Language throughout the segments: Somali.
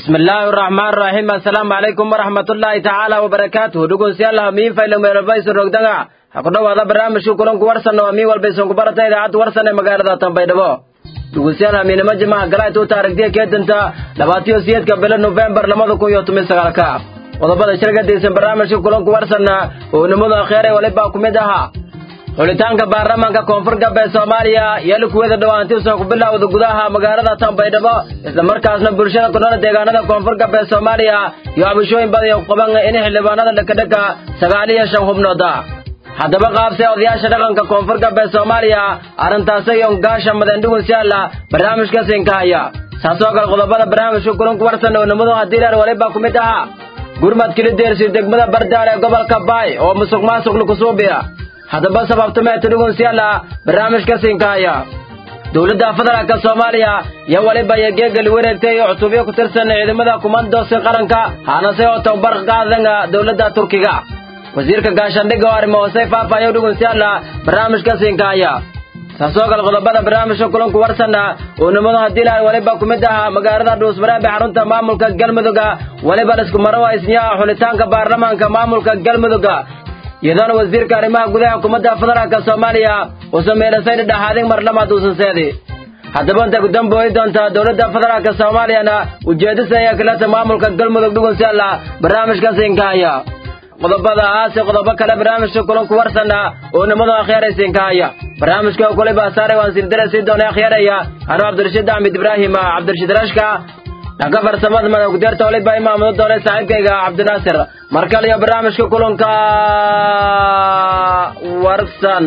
bismi illaahi araxmaan araxiim assalaamu calaykum waraxmatullaahi tacaala wabarakaatuhu dhegeystayaal miin faylo meelbayso rogdaga ha ku dhowaada barnaamijka kulanku warsanna waa miin walba isanku barata idaacadda warsan ee magaalada tanbaydhabo dhegeystayaal hamiinimo jimaha galaa tuuta aragtiya keedanta labaatiyo siyeedka bilo nofembar labada kun iyo toban sagaalka qodobada shirgadaysan barnaamijka kulanku warsanna oo nimadu akheere walibaa ku mid ahaa xulitaanka baarlamaanka koonfur galbeed soomaaliya iyo likuwada dhowaantiusan ku bilowda gudaha magaalada tanbaydhabo islamarkaasna bulshada ku nool deegaanada koonfur galbeed soomaaliya iyo cabashooyin badan ku qaban in xildhibaanada dhekadheka sagaal iyo shan xubnooda haddaba qaabse odayaasha dhaqanka koonfur galbeed soomaaliya arrintaasi iyo gaasha madendhugunsiyaala barnaamijka sinkahaya saasoo kale qodobada barnaamijka kulanku warsan oo nimadu hadiileer walibaa ku mid ahaa gurmad kilideersi degmada bardaal ee gobolka baay oo musuq maasuq lakusuubiya haddaba sababtumeeta dhugunsiyaala barnaamijka sinkahaya dowladda federaalka soomaaliya iyo weliba iyo geegali wareegtay iyo cutubyo ku tirsan ciidamada kumandosi qaranka haanase oo tababar qaadanga dowladda turkiga wasiirka gaashaandhigga oo arrimo hoose faafayo dhugunsiyaala barnaamijka sinkahaya saasoo kale qodobada barnaamijka kulanku warsanna oo nimadu haddii lahay weliba ku mid ahaa magaalada dhuusmareeb ee xarunta maamulka galmudugga weliba dhisku maro isniyaha xulitaanka baarlamaanka maamulka galmudugga iyadoona wasiirka arrimaha gudaha xukuumadda federaalka soomaaliya uu sameynasay dhidhaxaadin marlamaad uusan seedi haddaba inta gudambooyi doonta dowladda federaalka soomaaliyana ujeedisa ayaa kaleta maamulka galmudug dhugunsiyaala barnaamijka siinkahaya qodobada aase qodobo kale barnaamijka kulanku warsanna oo nimadu akhyaray siinkahaya barnaamijka kuliba saare waan sirdare sii doona akhyaaraya anuu cabdirashiid axmed ibraahim cabdirashiid rashka dhanka farsamada madawgudeerta waliba imaamudo doonay saaxiibkayga cabdinaasir mar kale iyo barnaamijka kulanka warsan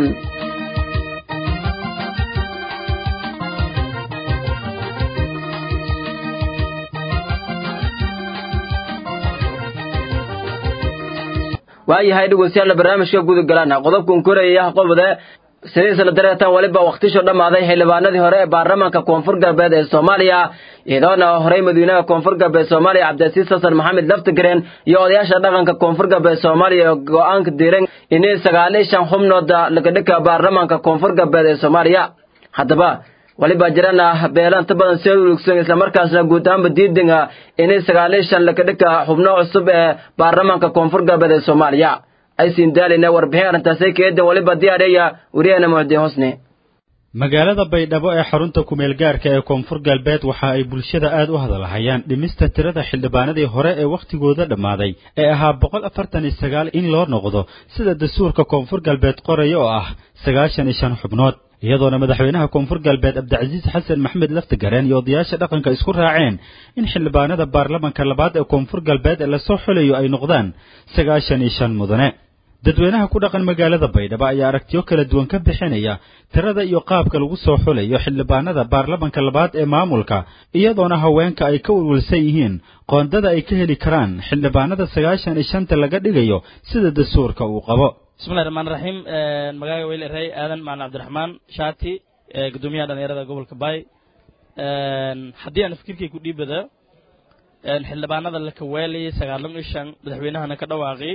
waayahay dhegeystayaal barnaamijka gudagalaan qodobkan koraya qobode sidiisla dareetan weliba wakhtisho dhammaaday xildhibaanadii hore ee baarlamaanka koonfur galbeed ee soomaaliya iyadoona horey madiinaha koonfur galbeed soomaaliya cabdilasiis xasan maxamed laftigareen iyo odayaasha dhaqanka koonfur galbeed soomaaliya oo go-aanka diiran inay sagaal iyo shan xubnooda lagadhika baarlamaanka koonfur galbeed ee soomaaliya haddaba weliba jirana beelanta badan soo ulugsan islamarkaasna guud ahaanba diidinga inay sagaal iyo shan lagadhika xubno cusub ee baarlamaanka koonfur galbeed ee soomaaliya aysiin daalina warbixin arrintaasay keedan weliba diyaareeya wariyahana muxdiin husni magaalada baydhabo ee xarunta kumeel gaarka ee koonfur galbeed waxa ay bulshada aad u hadalhayaan dhimista tirada xildhibaanadii hore ee wakhtigooda dhammaaday ee ahaa boqol afartan iyo sagaal in loo noqdo sida dastuurka koonfur galbeed qoraya oo ah sagaashan iyo shan xubnood iyadoona madaxweynaha koonfur galbeed cabdicasiis xasan maxamed laftigareen iyo odayaasha dhaqanka isku raaceen in xildhibaanada baarlamanka labaad ee koonfur galbeed ee lasoo xulayo ay noqdaan sagaashan iyo shan mudane dadweynaha ku dhaqan magaalada baydhabo ayaa aragtiyo kala duwan ka bixinaya tirada iyo qaabka lagu soo xulayo xildhibaanada baarlamanka labaad ee maamulka iyadoona haweenka ay ka welwelsan yihiin qoondada ay ka heli karaan xildhibaanada sagaashan iyo shanta laga dhigayo sida dastuurka uu qabo bismillahi raxmaan raxiim magaaga weyl erey aadan macalin cabdiraxmaan shaati gudoomiyaha dhalinyarada gobolka baay haddii aan fikirkay ku dhiibada xildhibaanada la kaweelayay sagaalan iyo shan madaxweynahana ka dhawaaqi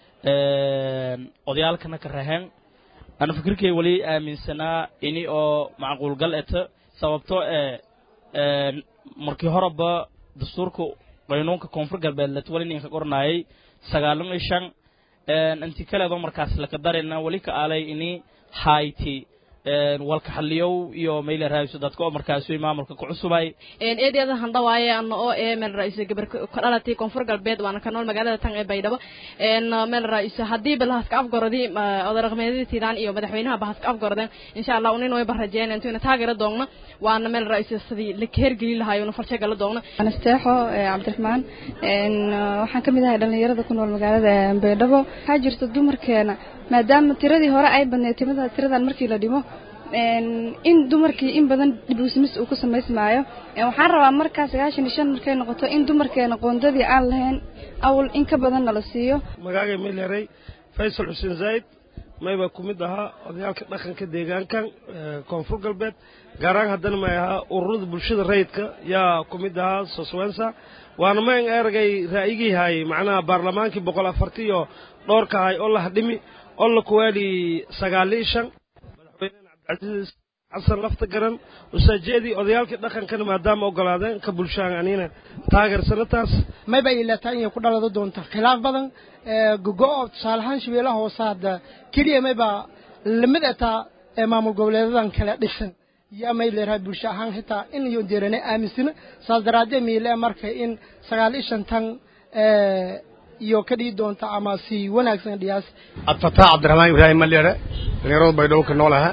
odayaalkana ka raheen ana fikirkay weli aaminsanaa ini oo macquulgal eta sababtoo ee markii horeba dastuurka qaynuunka koonfur galbeed latwali ninka qornaayay sagaalan iyo shan inti kaleedo markaas laka darayna weli ka aalay ini hayti walka xaliyow iyo mayla raayso dadka oo markaas way maamulka ku cusubay eedeeda handawaaye ana oo ee meel raayso gabar ka dhalatay koonfur galbeed waana ka nool magaalada tan ee baydhabo een meel raayso hadii balhaska afgorodi odaraqmeedii tiiraan iyo madaxweynaha bahaska afgorodeen insha Allah unin way barajeen intuu taageero doogna waana meel raayso sidii la keergeli lahayo una farshe gala doogna anasteexo cabdiraxmaan een waxaan kamid ahay dhalinyarada ku nool magaalada baydhabo waxaa jirta dumarkeena maadaama tiradii hore ay badneed timada tiradan markii la dhimo in dumarkii in badan dhibuusmis uu ku samaysmaayo waxaan rabaa markaa sagaashan iyo shan markay noqoto in dumarkeena qoondadii aan lahayn awl in ka badan nala siiyo magaaga milyaray faysal xuseen zayd mayba ku mid ahaa odayaalka dhaqanka deegaankan koonfur galbeed gaaraan haddana may ahaa ururada bulshada rayidka yaa ku mid ahaa soswensa waana mayn eragay raa'yigii haayay macnaha baarlamaankii boqol afarti iyo dhowrka ahay oo la hadhimi oo la kuwaali sagaali shan madaxweynena cabdicasiis casar lafta garan usaajeedii odayaalkii dhaqankana maadaama ogolaadeen ka bulshaan anina taageersana taas mayba ilataa inay ku dhalado doonta khilaaf badan gogo-o tusaaleahaan shabeellaha hoose hadda keliya mayba lamid ataa ee maamul goboleedadan kale dhisan yaa may leerahay bulsho ahaan xitaa in iyo deerane aaminsana saas daraaddeed miile marka in sagaal iyo shantan iyo ka dhigi doonta ama si wanaagsan dhiyaas abtataa cabdiraxmaan ibraahim maleere dhalinyarada baydhabo ka nool aha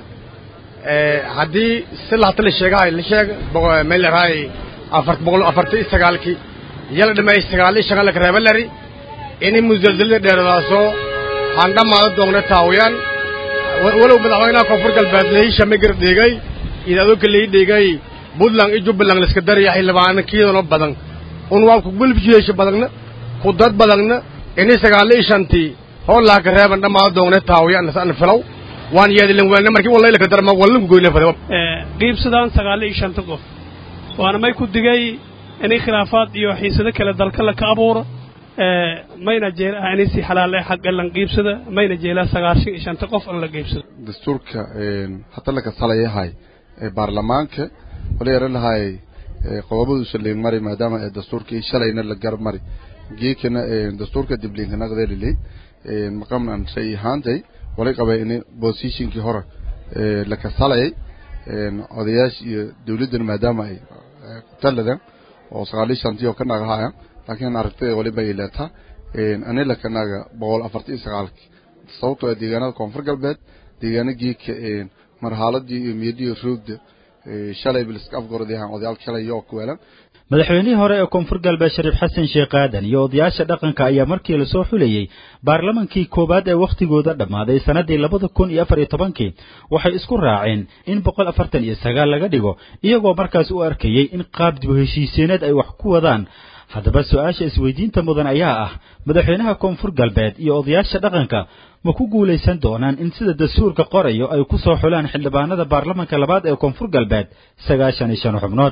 haddii si lahata la sheegahay la sheeg may leerahay afar boqol afarta iyo sagaalkii yala dhamay sagaal iyo shan laka reeba lari ini musalsalada dheeradaasoo han dhammaada doogna taawiyaan walow madaxweynaha koonfur galbeed lehisha magar dhigay idaadooka lii dhigay puntland iyo jubbaland laiska daraya xildhibaana kiidano badan un waa ku gulbjiyeesha badagna ku dad badagna ini sagaal iyo shantii hoolaa ka reeban dhammaada doogna taawiyaan nasana filow waan yeedilan weelna markii wallaylaka darma wallan ku goyna fada qiibsadaan sagaal iyo shanta qof waana may ku digay inay khilaafaad iyo xiisado kale dalka la ka abuuro mayna jeel ah inay si xalaal ah xaq lan qiibsada mayna jeelaa sagaashan iyo shanta qof in la qiibsado dastuurka hadda la kasalayahay baarlamaanka wala yaran lahay qodobaduusa leen mari maadaama dastuurkii shalayna la gar mari geekana dastuurka dibliinka naqdeeliley maqamnan shay ahaantay walay qabay in positionkii hore la kasalayay odayaasha iyo dawladdan maadaama ay taladan oo sagaal iyo shantii oo ka nagahaya laakiin aragtida waliba ay leetaa anila kanaga boqol afarta iyo sagaalki sababtoo deegaanada koonfur galbeed deegaana geedka marxaladii iyo miyadii roogda shalay biliska afgordayahan odayaalka shalay yoo kuweelan madaxweynihii hore ee koonfur galbeed shariif xasan sheekh aadan iyo odayaasha dhaqanka ayaa markii lasoo xulayey baarlamankii koowaad ee wakhtigooda dhammaaday sannaddii labada kun iyo afar iyo tobankii waxay isku raaceen in boqol afartan iyo sagaal laga dhigo iyagoo markaas u arkayey in qaab dib u heshiiseeneed ay wax ku wadaan haddaba su-aasha isweydiinta mudan ayaa ah madaxweynaha koonfur galbeed iyo odayaasha dhaqanka ma ku guulaysan doonaan in sida dastuurka qorayo ay ku soo xulaan xildhibaanada baarlamanka labaad ee koonfur galbeed sagaashan iyo shan xubnood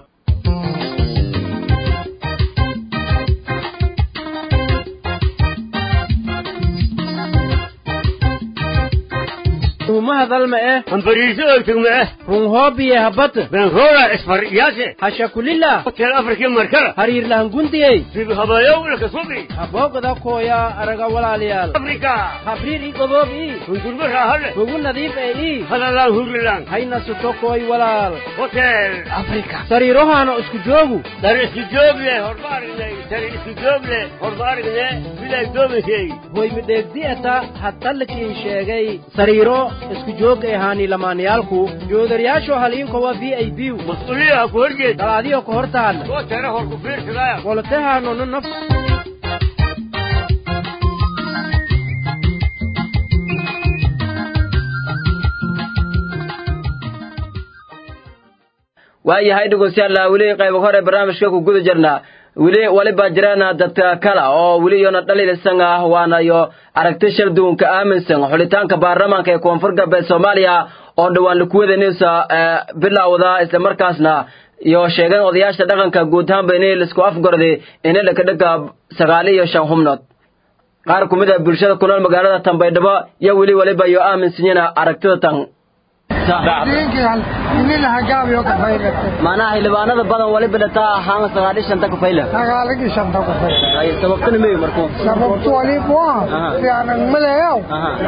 umahadalma eh hambariisoogtugma eh runhoobiye habata benroora isfaryaase hashakulila hotel afrika markala hariirlahangundiyey bibihabayowna kasubi habooqda kooya araga walaalayaal afrika habriir i goboob ii hundurma raahale hugu nadiif ee ii halalaan hurlilaan hayna suto kooy walaal hotel afrika sariirohaana isku joogu dar isku joog leh horma aragnay dar isku joog leh horma aragne bilay doominkey hoy midheegdi'ata hadtalkiin sheegay sariiro isku joog ee haani lamaanayaalku joodariyaasho haliinkowa v i b mas-uuliyaha ku horjeed dalaadiyo ka hor taalla oo tare hor ku fiirsadaya wolotahaanonu naf waayahay dhegeystayaal weli qaybo hore barnaamijka ku guda jirnaa weli waliba jiraan dadka kale oo weli iyona dhaliilsan ah waana iyo aragti shir duunka aaminsan xulitaanka baarlamaanka ee koonfur galbeed soomaaliya oo dhowaan lakuwadanaysa bilowda islamarkaasna iyo sheegeen odayaasha dhaqanka guud ahaanba inay laisku afgorday inay dhakadhaga sagaal iyo shan xubnood qaar ku mid a bulshada ku nool magaalada tanbaydhabo iyo weli waliba iyo aaminsanyiina aragtida tan macnaha xildhibaanada badan waliba dhataa ahaan sagaal iyo shanta kufayla sagaalagii shanta kufay sababtana meyo markuu sababtu waliba waa fiican maleeyow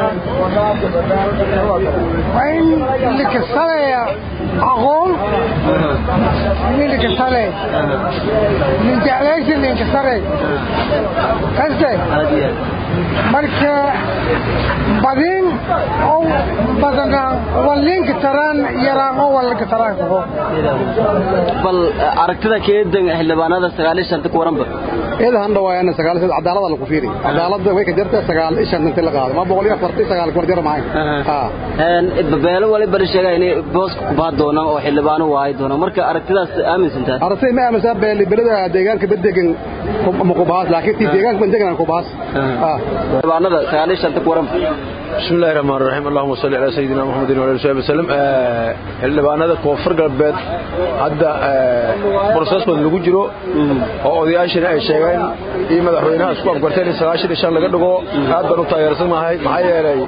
waa in likasaleya aqoon nin likasale nin jeclaysi ninkasare kaste marka badin oo badanaan walinka taraan yaraan oo walinka taraan kuho bal aragtida keedan xildhibaanada sagaal iyo shanta ku waranba iyada han dhawaayana sagaal iyo cadaalada lagu fiiri cadaalada way ka jirtaa sagaal iyo shan inta la qaado ma boqol iyo afartii sagaal ku jar maay beelo waliba la sheegay inay booska ku baa doonaan oo xildhibaano waayi doonaan marka aragtidaas aaminsantaa aragtida ma aaminsan beeli belada deegaanka badegan ma ku baas laakiin tii deegaanka badegan ku baas xildhibaanada sagaal iyo shanta ku waranba بسم الله الرحمن الرحيم اللهم صل على سيدنا محمد وعلى اله وصحبه وسلم xildhibaanada koonfur galbeed hadda processkooda lagu jiro oo odayaashana ay sheegeen afgareen iyo madaxweynaha isku afgarteen in sagaashan iyo shan laga dhigo aad baan u taageersanahay maxaa yeelay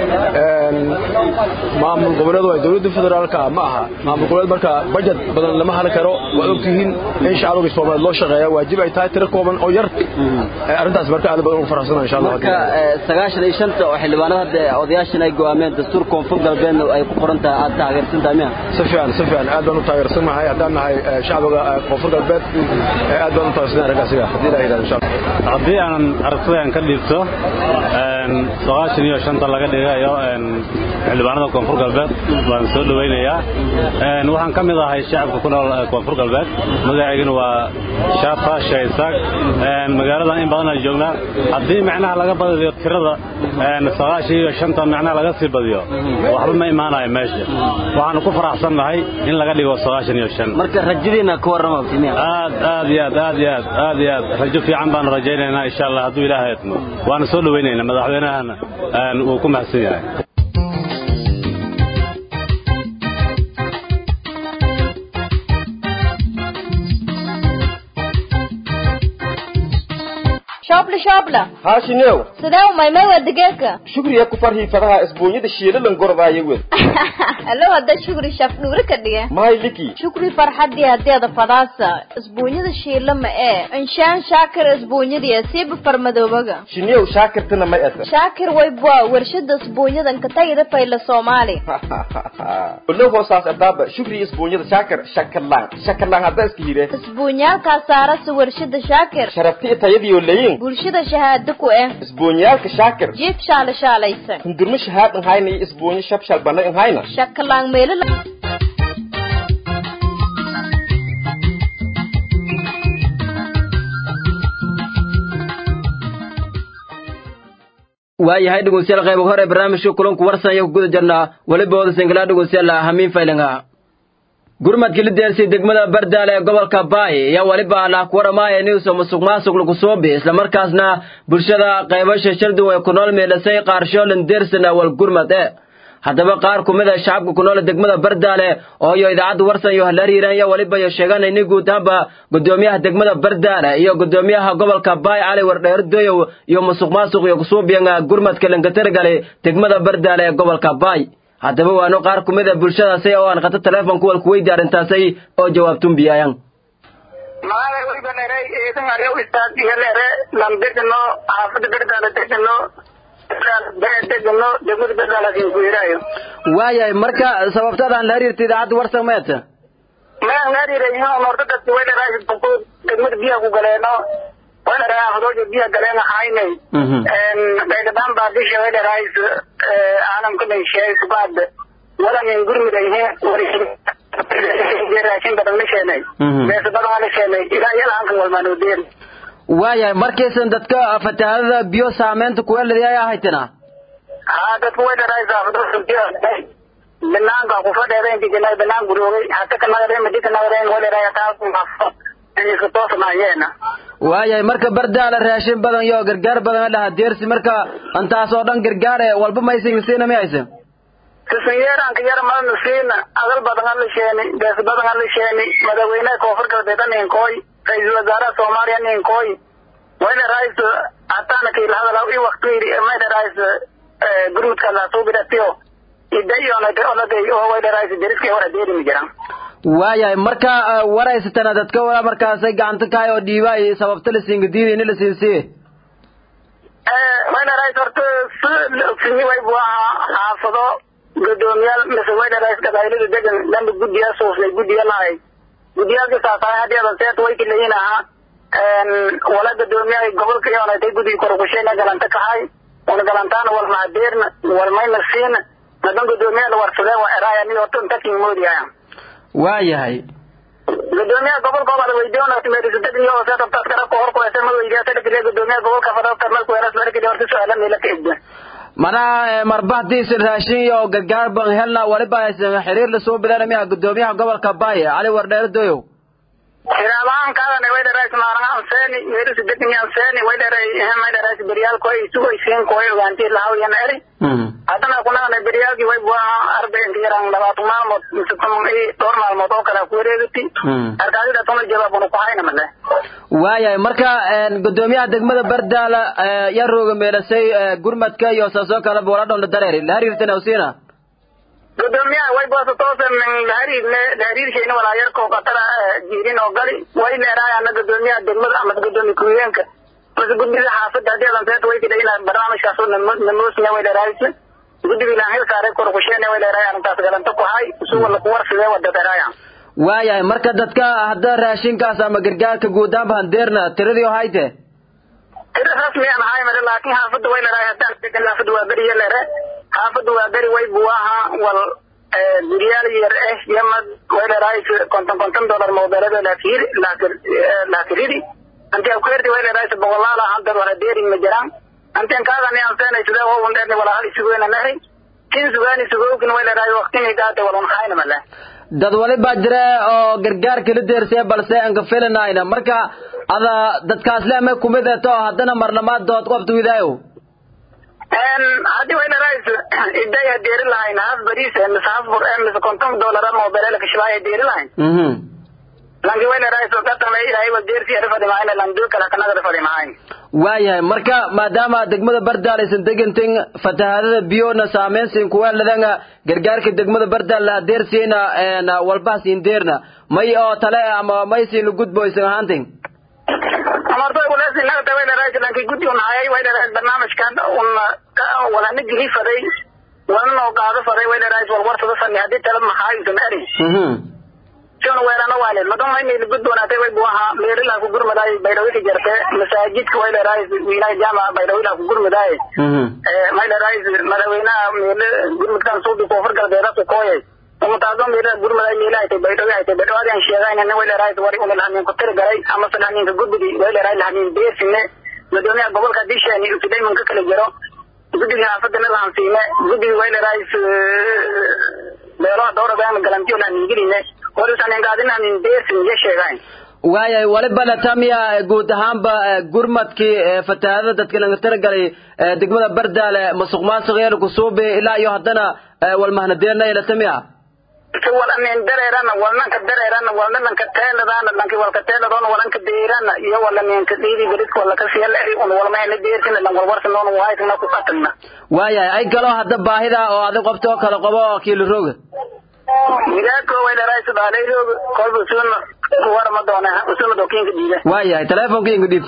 maamul goboleed waa dowladda federaalka ma aha maamul goboleed marka bajet badan lama hali karo waa ogtihiin in shacbiga soomaaliyeed loo shaqeeya waajib ay tahay tiro kooban oo yar arrintaas marka aad baan ugu faraxsanahay insha allah marka sagaashan iyo shanta oo xildhibaanada hadda odayaashan ay go'aameen dastuur koonfur galbeedna ay ku qoran tahay aad taageersantahay miya si fiican si fiican aad baan u taageersanahay haddaan nahay shacbiga koonfur galbeed aad baan u taageersanahay arrinkaasiga haddii la yidhahdo insha allah haddii aan aragtidan ka dhiibto sagaashan iyo shanta laga dhigayo xildhibaanada koonfur galbeed waan soo dhowaynayaa waxaan ka mid ahay shacabka ku nool koonfur galbeed magacaygana waa shaafa shaysaag magaaladan in badan ay joognaa haddii macnaha laga badiyo tirada sagaashan iyo shanta macnaha laga sii badiyo waxba ma imaanayo meesha waxaanu ku faraxsannahay in laga dhigo sagaashan iyo shan marka rajadiina ka warrama aad aad iyo aad aad iyo aad aad iyo aad rajo fiican baanu rajaynaynaa insha allah hadduu ilaahay idmo waana soo dhowaynaynaa madaxweynahana wuu ku mahadsan yahay shoobla shoobla haashinew sidee u maymay waa digeedka shugriya ku farhii fadaha isbuunyada shiilalan gordaayo wed alo hadda shukri shaf dhuuri ka dhige mahay liki shukri farxadii hadeeda fadaasa isbuunyada shiila ma ee inshaan shaakir isbuunyadii siiba farmadoobaga shinew shaakirtana may ata shaakir waybwa warshada isbuunyadan ka tagida fayla soomaali olow hoosaas adaaba shugriya isbuunyada shaakir shakarlaan shakarlaan hadda iska hire isbuunyaalkaa saarasa warshada shaakir sharafti tayadiyo leyin bulshada shahaado ku eh isbuunyaalka shaakir jiif shaala shaalaysan hundurmo shahaad nhayna iyo isbuunyo shabshal bana nhayna shakalaan meelo waayahay dhegeystayaal qayb hore barnaamijka kulanku warsan iyo ku guda jirnaa weliba wada singilaa dhegeystayaal hamiin faylinga gurmadkii la deersay degmada bardaale ee gobolka baay ayaa weliba lah ku waramaaya inuusa musuq maasuq lagu soo bi islamarkaasna bulshada qaybasha shardu ay ku nool meelasay qaarshoolin deersan awal gurmad e haddaba qaar ku mid a shacabka ku nool degmada bardaale oo iyo idaacadda warsan iyo halariiran iyo weliba iyo sheegaan ini guud ahaanba gudoomiyaha degmada bardaale iyo gudoomiyaha gobolka baay cali wardheer doyow iyo musuq maasuq iyo kusuubiyan gurmadka lankatargale degmada bardaale ee gobolka baay haddaba waanu qaar ku mid a bulshadaasi oo aan qato teleefonku walku weydi arrintaasay oo jawaabtun biyaayan magaalada weliba dheray eedan aryow istaadiga dheere lambedano xaafada berdaala degano degano degmada berdaalasin ku yiraayo waayahay marka sababtadaan la xiriirta idaacadda warsan meeta mayaan la xiriirayno norta dadki way dheraa degmada biyaha ku galeeno way dheraa afdooja biyaha galeen haynay baydhabaan baa bisha way dherays caalamka dhaysheey subaad walanin gurmidayhe raashin badan la sheenay beesa badan la sheenay ilaa yala halkan walmaanoo deeri waayahay markaysan dadka fatahaadada biyo saameynta kuweeladi ay ahaytina haa dadku way dherays afdooja biyaha banaanka kufadheeda inti janay banaan guroogay hata kanagaren madi kanagaren way dheray hataa iska toosnaayeena waayahay marka bardaala raashin badan iyo gargaar badan lahaa deersi marka intaas oo dhan gargaar ee walba maysin lasiina mi hayse sisinyeeranka yar malna siina adal badan ala sheeni bees badan ala sheeni madaxweynaha koonfur galbeed ninkooy ra-iisul wasaaraha soomaaliya ninkooy wayna rais hataana kail hadalaw i waktiiri mayna rais gruudka lasuubidatiyo idayonate onaday oo wayna rais deriska hora deerimi jiran waayahay marka waraysatana dadka wala markaasay gacanta kahay oo dhiibaay sababta lasiinka diiday ini lasiinsiye wayna rais horta sini waybu ahaa xaafado gudoomiyaal mise wayna rais qabailada degan dhanba guddiyaa suufnay guddiya lahay guddiyaalka saasaay haddeedan seet way kilayin ahaa wala gudoomiyaha gobolka yonatay guddiga korukusheena galanta kahay una galantaana wal mahadeerna wal mayna siina madan gudoomiyaha la warsadee waa eraaya ni horta intakin moodiyaya waayahay gudoomiyaha gobolka obada weydiyonameerisadegniyo se dabtaas karabka horkuhese ma weydiyaasa dhakile gudoomiyaha gobolka fadabta marku eras markile horta su-aala meela ka egda manaha marba hadiisan raashin iyo gargaar ban helna waliba haysan xiriir lasoo bilaana miya gudoomiyaha gobolka baay cali wardheere doyow Hiramaan kaadane way dheerays maaraha anseeni meerusi degni anseeni way dheeray may dheerays beryal koy isugo isiin koy ogaanti lahaw yan eri haddana kunagana beryalki way buaha arbe inti yaraan labaatan maalmood mise toban i dhowr maalmood oo kale ku wareegati arkaadida tona jawaabuna ku hayna male waayahay marka gudoomiyaha degmada bardaala yaa rooga meelasay gurmadka iyo saasoo kale booladhon la dareeri la hariirtana usiina gudoomiyaha way boosa toose min lahariirne lahariirshayna walaayarkoo qatara jiirin oo gali way leeraayana gudoomiyaha degmada ama gudoomiya ku-higeenka mase guddiga xaafadda haddii adan seeta way kidha ina barnaamijkaas namoosina way leeraaysa guddiga ilaan hil saaray korkusheene way leeraay arrintaas galanta ku hay isu wala kuwarsidee wada dheeraaya waayahay marka dadka hadda raashinkaas ama gargaarka guudaanba handeerna tiradii oo hayte tira rasmi aan ahay mare laakiin xaafadda way leeraay haddaan degan xaafadda waa beriya leere xaafadda waa beri way buaha wal guryaal yar eh yamad way leeraay konton konton dollar mobeelada laakir laakiridi anti akuerdi way leeraay boqolaala hadda wala deering ma jiraan anten kaadani aan seenay sidee oo un dheerni wala hal isugoyna nahri kin sugaani sugowkin way leeraay waqtini gaate walan hayna male dad wali baa jira oo gargaar kala deersay balse aan ka filanayna marka ada dadkaas le ama kumid eto haddana marnamaad dood qabta widaayo haddii way leerays iday hadeeri lahayn haaf bariis mise haaf bur mise konton dollar mobelela kashibaay hadeeri lahayn lanki way leerays gatame ilaahay wadeersi ari fadhi mahayn langduu kala kanagada fadhi mahayn waayahay marka maadaama degmada bardaal aysan degantin fatahaadada biyona saameynsiin kuweeladanga gargaarka degmada bardaal la adeersiina walbaha siindeerna may oo tale ama may siin gudbo aysan ahaantin amartoy kulesi nagata way leerays lanki guddi un hayay way leerays barnaamijkan un walana gili faday walana noo qaado faday way leerays walwarsada fani haddii tala maxaayusan eri sina weerana waalid madama inay gud wanaatay way buaha meelila ku gurmadaay baydhawika jarte masaajidka way leeraay wiilaa jaamaca baydhawila ku gurmadaay may leeraay madaxweynaha meele gurmudkan suubi koonfur galbeeda ku kooyay umutaado meelaha gurmadaay meelaha tay baydhawi haytay baydhawaadi aan sheegayna way leeraay wari una lahamin ku tiri galay ama se lahaminka gudbidi way leeraay lahamin beesine gudoomiyaha gobolka disheeni usidayman ka kala jiro guddiga xaafadana lahansiine guddiga way leeraay meelaha dowradan galantiyo lahamingeline waayahay waliba latamiya guud ahaanba gurmadkii fatahaadada dadka laga talagalay degmada bardaale masuq maasuq yeel kusuubi ilaa iyo haddana walmahnadeerna latamiya walanin dareerana walnanka dareerana walnanka teeladana lanki walka teeladoona walanka deerana iyo walaninka dhiidi beridka walaka siyalari un walmahna deersina lan walwarsanoona waaytana ku qatanna waayahay ay kaloo hadda baahida oo adig qabta oo kale qabo oo kiilo rooga milaadko way dheeraay sudaaleyroog kolba usuna warma doona usuna dokiinka dhiiba waayahay telefonka inga dhiib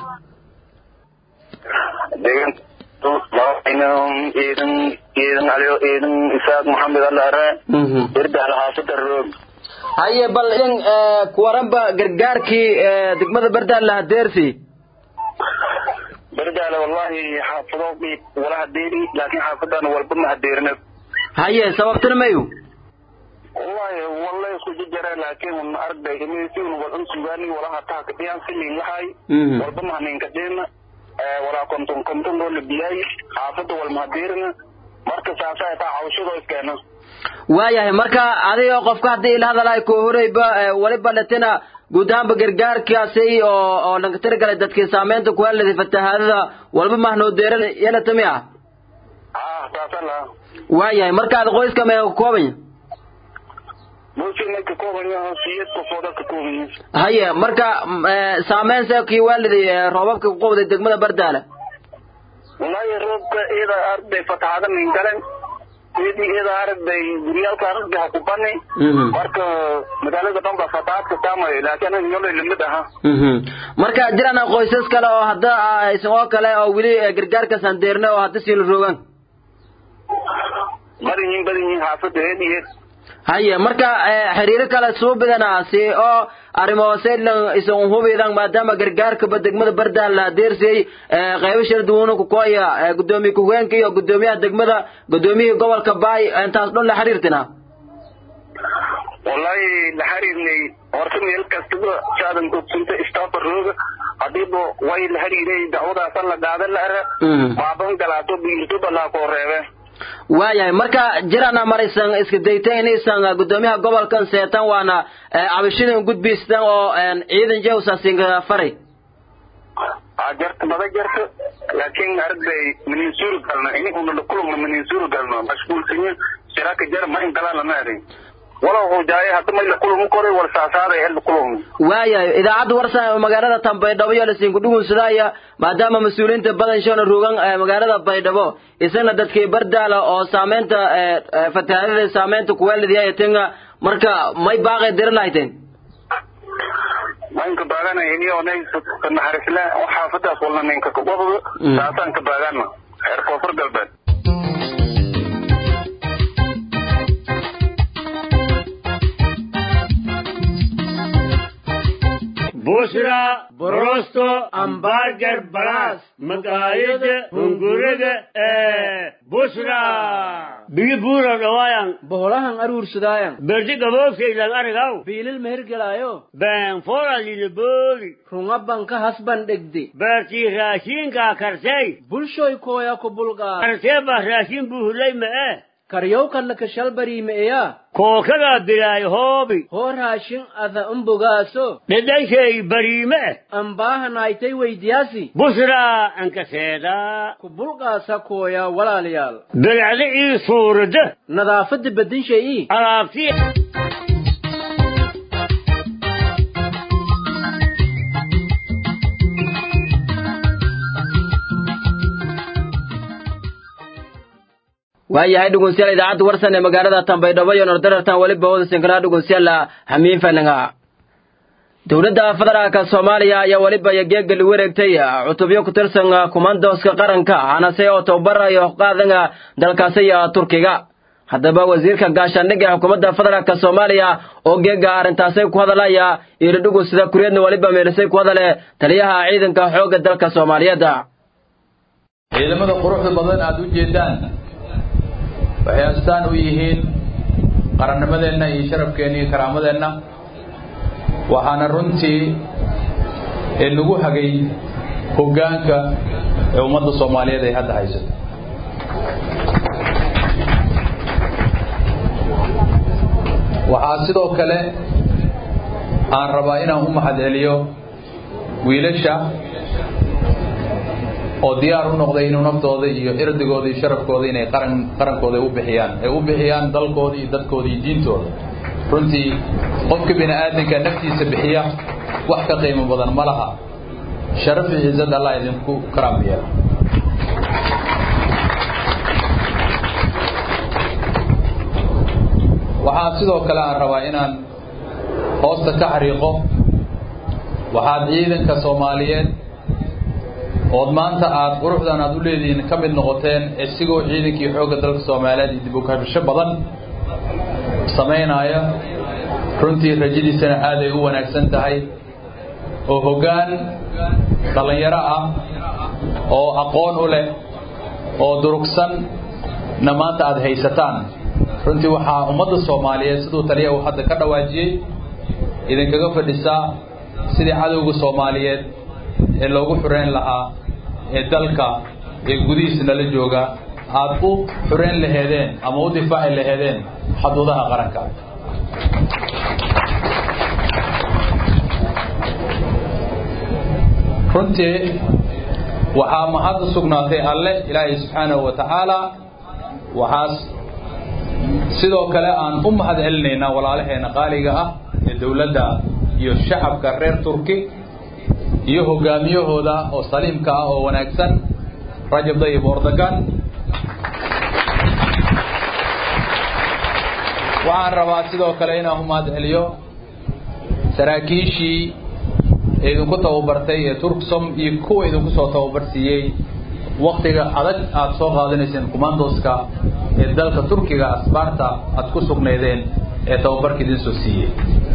ciidan ciidan aliyo ciidan isaaq maxamed alaare irdaal xaafada roog haye bal in kuwaranba gargaarkii degmada bardaal la hadeersi bardaale wallahi xaafado wala hadeeri laakiin xaafadana walba ma hadeerina haye sababtana mayu wallahi wallahi isku jijara laakiin arday imisiin wal unsugaani walaha taa kadiyaan silin lahay walba mahnin kadina walaa konton konton loo labiyay xaafada wal mahdirina marka saasa taa cawshado iskeena waayahay marka adiga qofka haddii ila hadalay koo horeyba waliba latina guud ahaanba gargaarkaasi oo oo laga tiragalay dadkii saameynta ku heladay fatahaadada walba mahnoo deeran yeelatami ah ah saasa la waayahay markaad qoyska mee ka koobanya bulshada ka kooban yahay siyad qofooda ka kooban yahay haye marka saameyn see kii waaliday roobabka ku qowday degmada bardaale wallahi roobka iyada arday fatahaada min galan iyadii iyada arday guryaalka arday ha ku bani marka magaalada dhan ba fatahaad ka saamayo laakiin anaga nolol limid aha marka jiraan qoysas kale oo hadda aysan oo kale oo weli gargaarkaas aan deerne oo hadda siila roogaan badan yihiin badan yihiin xaafada eed iyo eed haye marka xiriiro kale suubidana si oo arrimo hooseylan isan hubidan maadaama gargaarkaba degmada bardaal la adeersiyey qaybo shir duwana ku kooya gudoomiye ku-hogeenka iyo gudoomiyaha degmada gudoomiyihii gobolka baay intaas dhan la xiriirtina wallahi la xiriirnay horta meel kastaba saadan ogsunta istaafa rooga hadiiba way la xiriiray dacwadaasa la qaadan la ara baaban galaato biirto balaa koo reebe waayahay marka jirana maraysan iska daytay inaysan gudoomiyaha gobolkan seetan waana cabashadan gudbaystan oo ciidan jewsasinka faray jarta mada jarta laakiin arday manin suuri galno ini una kulugna manin suuri galno mashquulsanyo shiraka jar ma ingalaa lama arin walow hujaaye hadda mayla kulum koray war saasaaday hel kulum waayahay idaacadda warsan magaalada tan baydhabo iyo lasiinku dhugunsadaya maadaama mas-uuliyiinta badan shona rugan magaalada baydhabo isagna dadkii bardaala oo saameynta fatahaadada saameynta kuweelidiyaya tinga marka may baaqay diri lahayteen maynka baagana iniyo naxarisle xaafadaas walna ninka wabada saasaan ka baagana reer koonfur galbeed بشرى بروستو امبارجر بلاس مقايد هنغورد بشرى بيجي بورا روايان boholahan aruursadaayan برجي قبوسي إلى الأرغاو biilil mehergelaayo بين فورا للبوري runga banka hasban dhegde برتي راشين كا كرسي bulshoy kooya ku bulqaad كرسي با راشين بوهلي ما karyowkanna kashalbariimeeya كوكا بلاي هوبي hoo raashin ada umbogaaso لديشي بريمة ambaahanaaytay weydiyaasi بشرى انك سيدا ku bulqaasa kooya walaalayaal بالعلي صورة nadaafadda bedin shay'ii عرفتي waayahay dhegeystayaal idaacadda warsan ee magaalada tanbaydhabo iyo nordarartan weliba wada sinkanaa dhegeystayaal hamiin falanga dowladda federaalka soomaaliya ayaa weliba geegali wareegtay cutubyo ku tirsan kumandoska qaranka hanase oo tababarayo qaadanga dalkaasi turkiga haddaba wasiirka gaashaandhigga ee xukuumadda federaalka soomaaliya oo geega arrintaasay ku hadalaya iiridhugu sida kuriyadna weliba meelisay ku hadale taliyaha ciidanka xoogga dalka soomaaliyeed ciidamada quruxda badan aada u jeedaan waxay astaan u yihiin qarannimadeenna iyo sharafkeenna iyo karaamadeenna waxaana runtii ee nagu hagay hoggaanka ee ummadda soomaaliyeed ay hadda haysato waxaa sidoo kale aan rabaa inaan u mahad celiyo wiilasha oo diyaar u noqday inuu naftooda iyo irdigooda iyo sharafkooda inay qaran qarankooda u bixiyaan ay u bixiyaan dalkooda iyo dadkooda iyo diintooda runtii qofka bini aadamka naftiisa bixiya wax ka qiimo badan ma laha sharaf iyo ciisad allah idinku karaam yeela waxaa sidoo kale aan rabaa inaan hoosta ka xariiqo waxaad ciidanka soomaaliyeed ood maanta aada quruxdan aada u leedihiin ka mid noqoteen isigoo ciidankii xoogga dalka soomaaliyeed iyo dib u kabasho badan samaynaya runtii rajadiisana aaday u wanaagsan tahay oo hoggaan dhallinyaro ah oo aqoon u leh oo durugsan na maanta aada haysataan runtii waxaa ummadda soomaaliyeed siduu taliya uu hadda ka dhawaajiyey idinkaga fadhisaa sidii cadowga soomaaliyeed ee loogu xureyn lahaa ee dalka ee gudihiisa nala jooga aada u xureyn laheedeen ama u difaaci laheedeen xaduudaha qaranka runtii waxaa mahad u sugnaatay alle ilaahay subxaanahu wa tacaala waxaas sidoo kale aan u mahad celinaynaa walaalaheena qaaliga ah ee dowladda iyo shacabka reer turki iyo hogaamiyahooda oo saliimka ah oo wanaagsan rajab dayib ordogan waxaan rabaa sidoo kale inaan u mahad celiyo saraakiishii idinku tababartay ee turksom iyo kuwa idinku soo tababarsiiyey waktiga adag aada soo qaadanayseen commandoska ee dalka turkiga asbaarta aada ku sugnaydeen ee tababarka idin soo siiyey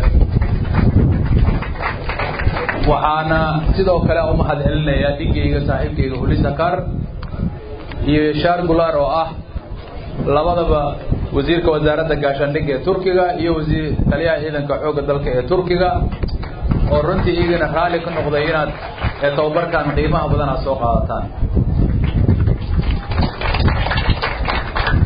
waxaana sidoo kale u mahad celinayaa dhigayga saaxiibkayga hulisakar iyo yashaar gular oo ah labadaba wasiirka wasaaradda gaashaandhigga ee turkiga iyo wasiir taliyaha ciidanka xoogga dalka ee turkiga oo runtii iyagana raalli ka noqday inaad ee tababarkan qiimaha badan aad soo qaadataan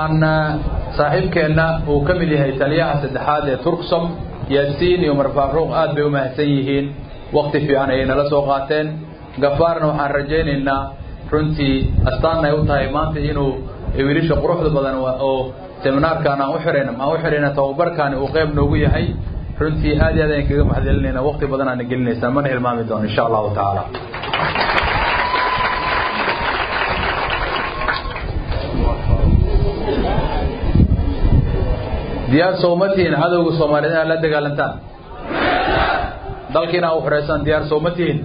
waxaan saaxiibkeenna uu ka mid yahay taliyaha saddexaad ee turksom yaasiin iyo umar faaruuq aad bay u mahadsan yihiin wakti fiican ayay nala soo qaateen gafaarna waxaan rajaynaynaa runtii astaanna ay u tahay maanta inuu wiilasha quruxda badan oo seminaarkaan aan u xirayna aan u xirayna tababarkaani uu qayb noogu yahay runtii aad iyo aad ayaan kaga mahadcelinayna waqti badan aana gelinaysaa mana hilmaami doono insha allahu tacaala diyaar sooma tihiin cadowga soomaaliyeed inaad la dagaalantaan dalkiina u xoreysaan diyaar sooma tihiin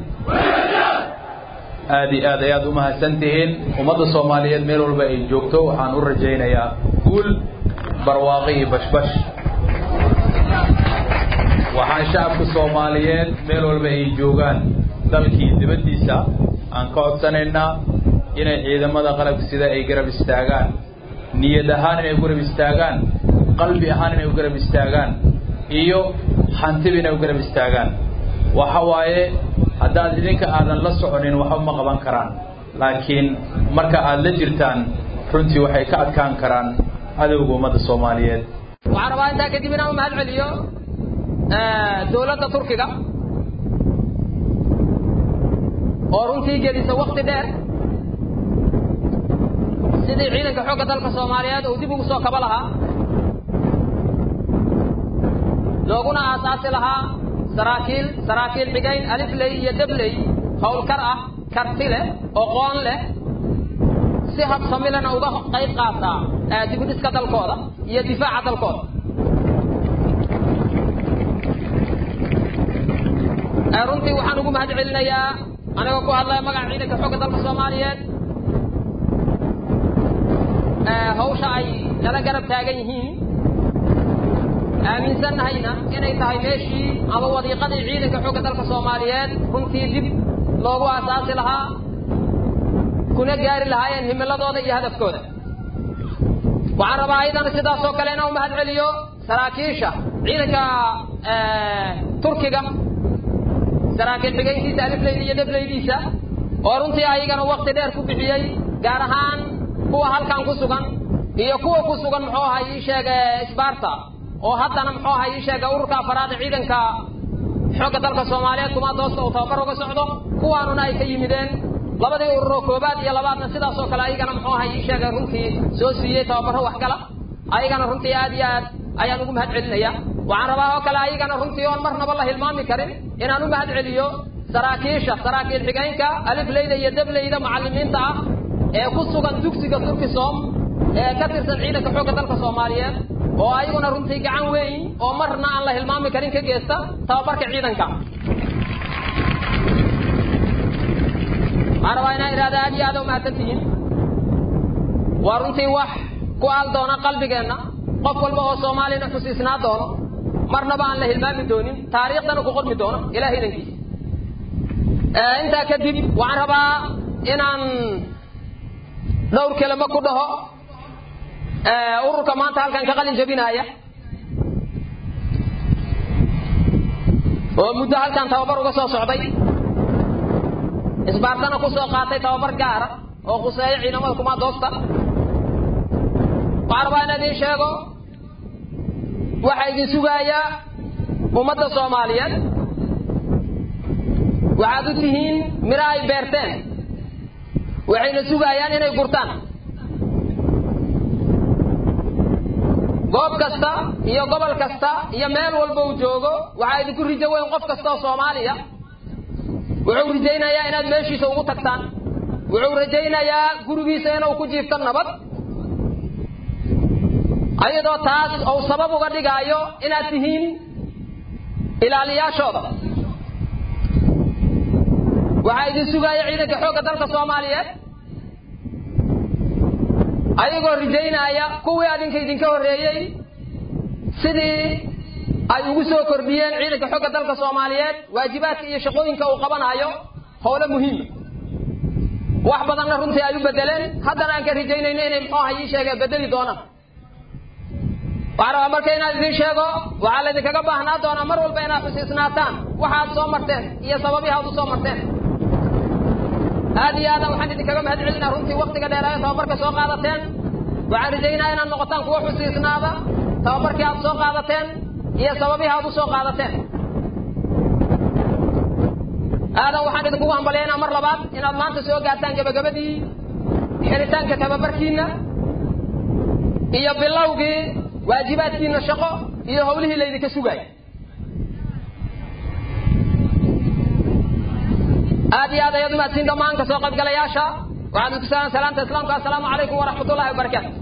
aad iyo aad ayaad u mahadsan tihiin ummadda soomaaliyeed meel walba ay joogto waxaan u rajaynayaa guul barwaaqi iyo bashbash waxaan shacabka soomaaliyeed meel walba ay joogaan dalkii dibaddiisa aan ka codsanaynaa inay ciidamada qalabka sida ay garab istaagaan niyad ahaan inay u garab istaagaan qalbi ahaan inay u garab istaagaan iyo hantiba inay u garab istaagaan waxa waaye haddaad idinka aadan la soconin waxba ma qaban karaan laakiin marka aad la jirtaan runtii waxay ka adkaan karaan cadowga ummadda soomaaliyeed waxaan rabaa intaa kadib inaan u mahad celiyo dowladda turkiga oo runtii gelisa wakti dheer sidii ciidanka xoogga dalka soomaaliyeed uu dib ugu soo kaba lahaa looguna aasaasi lahaa saraakiil saraakiil xigayn alifley iyo dabley howlkar ah karti leh oqoon leh si habsamilena uga qayb qaataa dibudhiska dalkooda iyo difaaca dalkooda runtii waxaan ugu mahad celinayaa anigoo ku hadlaya magaca ciidanka xoogga dalka soomaaliyeed hawsha ay nala garab taagan yihiin aaminsannahayna inay tahay meeshii ama wadiiqadii ciidanka xoogga dalka soomaaliyeed runtii dib loogu aasaasi lahaa kuna gaari lahaayeen himiladooda iyo hadafkooda waxaan rabaa ayadana sidaasoo kale inaan u mahad celiyo saraakiisha ciidanka turkiga saraakiil xigayntiisa alifleyda iyo dhableydiisa oo runtii ayagana wakti dheer ku bixiyey gaar ahaan kuwa halkan ku sugan iyo kuwa ku sugan muxuu ahaa ii sheega sbarta oo haddana muxuu ahaa ii sheega ururka afaraad ciidanka xoogga dalka soomaaliyeed kuma doosta uu tababar uga socdo kuwaanuna ay ka yimideen labadii ururoo koobaad iyo labaadna sidaasoo kale ayagana muxuu ahaa ii sheega runtii soo siiyey tababaro waxgala ayagana runtii aad iyo aad ayaan ugu mahad celinaya waxaan rabaa oo kale ayagana runtii oon marnaba la hilmaami karin inaan u mahad celiyo saraakiisha saraakiil xigaynka alifleyda iyo dableyda macallimiinta ah ee ku sugan dugsiga turkisom ee ka tirsan ciidanka xoogga dalka soomaaliyeed oo ayaguna runtii gacan weyn oo marna aan la hilmaami karin ka geysta tababarka ciidanka waxaan rabaa inaan idhahda aad iyo aad u mahadsan tihiin waa runtii wax ku aal doona qalbigeenna qof walba oo soomaaliyana xusiisnaa doono marnaba aan la hilmaami doonin taariikhdana ku qormi doono ilaah idankiisa intaa kadib waxaan rabaa inaan dhowr kelimo ku dhaho ururka maanta halkan ka qalin jabinaaya oo muddo halkan tababar uga soo socday isbaartana ku soo qaatay tababar gaara oo khuseeyo ciidamada kumaadoosta waxaan rabaa inaan idiin sheego waxaa idin sugaaya ummadda soomaaliyeed waxaad u tihiin miro ay beerteen waxayna sugayaan inay gurtaan goob kasta iyo gobol kasta iyo meel walba uu joogo waxaa idinku rijo weyn qof kasta oo soomaaliya wuxuu rajaynayaa inaad meeshiisa ugu tagtaan wuxuu rajaynayaa gurigiisa inuu ku jiifto nabad ayadoo taas uu sabab uga dhigaayo inaad tihiin ilaaliyaashooda waxaa idin sugaaya ciidanka xoogga dalka soomaaliyeed ayagoo rijaynaya kuwii adinka idinka horreeyey sidii ay ugu soo kordhiyeen ciidanka xoogga dalka soomaaliyeed waajibaadka iyo shaqooyinka uu qabanayo howlo muhiima wax badanna runtii ay u bedeleen haddana aan ka rijaynayno inay muxuu aha ii sheegeen bedeli doonaan waxaan rabaa marka inaan idin sheego waxaa laydinkaga baahnaa doonaa mar walba inaad xusiisnaataan waxaad soo marteen iyo sababihi aad u soo marteen aad iyo aadan waxaan idinkaga mahad celinaa runtii waktiga dheeraayo tababarka soo qaadateen waxaan rajaynaa inaad noqotaan kuwa xusiisnaada tababarkii aad soo qaadateen iyo sababihii aad u soo qaadateen aadan waxaan idinkugu hambalyaynaa mar labaad inaad maanta soo gaartaan gebagabadii xiritaanka tababarkiinna iyo bilowgii waajibaadkiinna shaqo iyo howlihii laydinka sugaayay aad iyo aad ayaad umahadsiin dhammaan ka soo qaybgalayaasha waxaad idinku salaam salaamta islaamka assalaamu calaykum waraxmatullahi wabarakaatu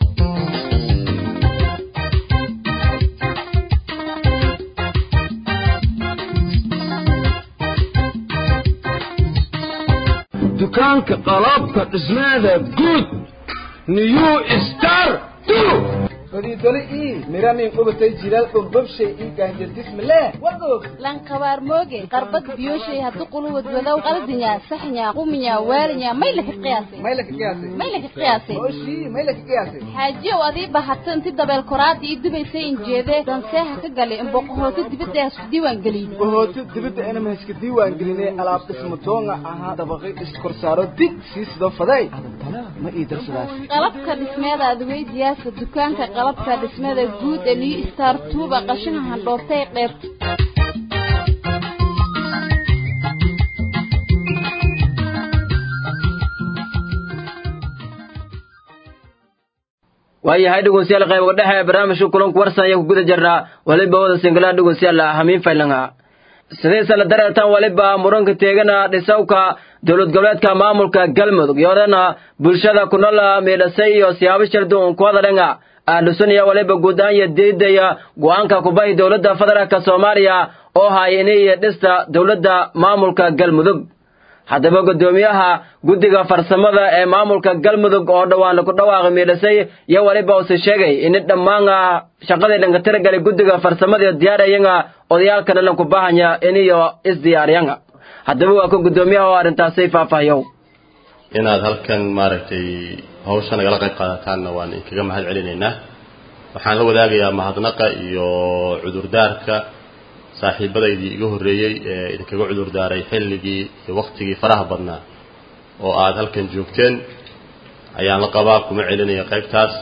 dukaanka qalabka dhismaada guud new star fadiidole ii miranin qubatay jilaal dhulbabshay ii gaanjadismale wadoog lankabaar mooge qarbad biyoshay haddu quluwad wadow qaldinya saxnya quminya waalinya may laka qiyaasay may laka qiyaasay may laka qiyaasay oshii may laka qiyaasay xaajiyow adii bahatay inti dabeel koraada ii dubaysay injeede danseeha ka galay imboqohooto dibadda isku diiwaan gelin bohooto dibadda inama iska diiwaan gelinay alaab dhismo toonga ahaa dabaqay iskorsaaro dig sii sidoo faday adantana ma ii darsadaas qalabka dhismeeda adweydiyaasa dukaanka qalabka dhismada guud ee new star tuuba qashinka handhoobtay qeyb waayahay dhegeystayaal qayb dhexe ee barnaamijka kulanku warsan ayaa ku guda jirnaa waliba wada singalaha dhegeystayaal hamiin faylanga sidaysa la dareertan waliba muranka teegana dhisawka dowlad goboleedka maamulka galmudug iyodana bulshada ku nool meedhasay iyo siyaabo shir duun ku hadalanga ahlusunaya waliba guud ahaan iyo diidaya go'aanka kubahi dowladda federaalk soomaaliya oo haya inay dhista dowladda maamulka galmudug haddaba guddoomiyaha guddiga farsamada ee maamulka galmudug oo dhowaan ku dhawaaqay miidhasay iyo waliba use sheegay in dhammaan shaqadii dhanka tiragalay guddiga farsamada diyaarayanga odayaalkana lanku bahanya iniyo isdiyaariyanga haddaba waa ka guddoomiyaha oo arrintaasay faahfaahiyow inaad halkan maaragtay hawsha nagala qayb qaadataanna waan inkaga mahad celinaynaa waxaan la wadaagayaa mahadnaqa iyo cudurdaarka saaxiibadaydii iga horreeyey ee idinkaga cudurdaaray xilligii iyo waktigii faraha badnaa oo aad halkan joogteen ayaan la qabaa kuma celinaya qaybtaas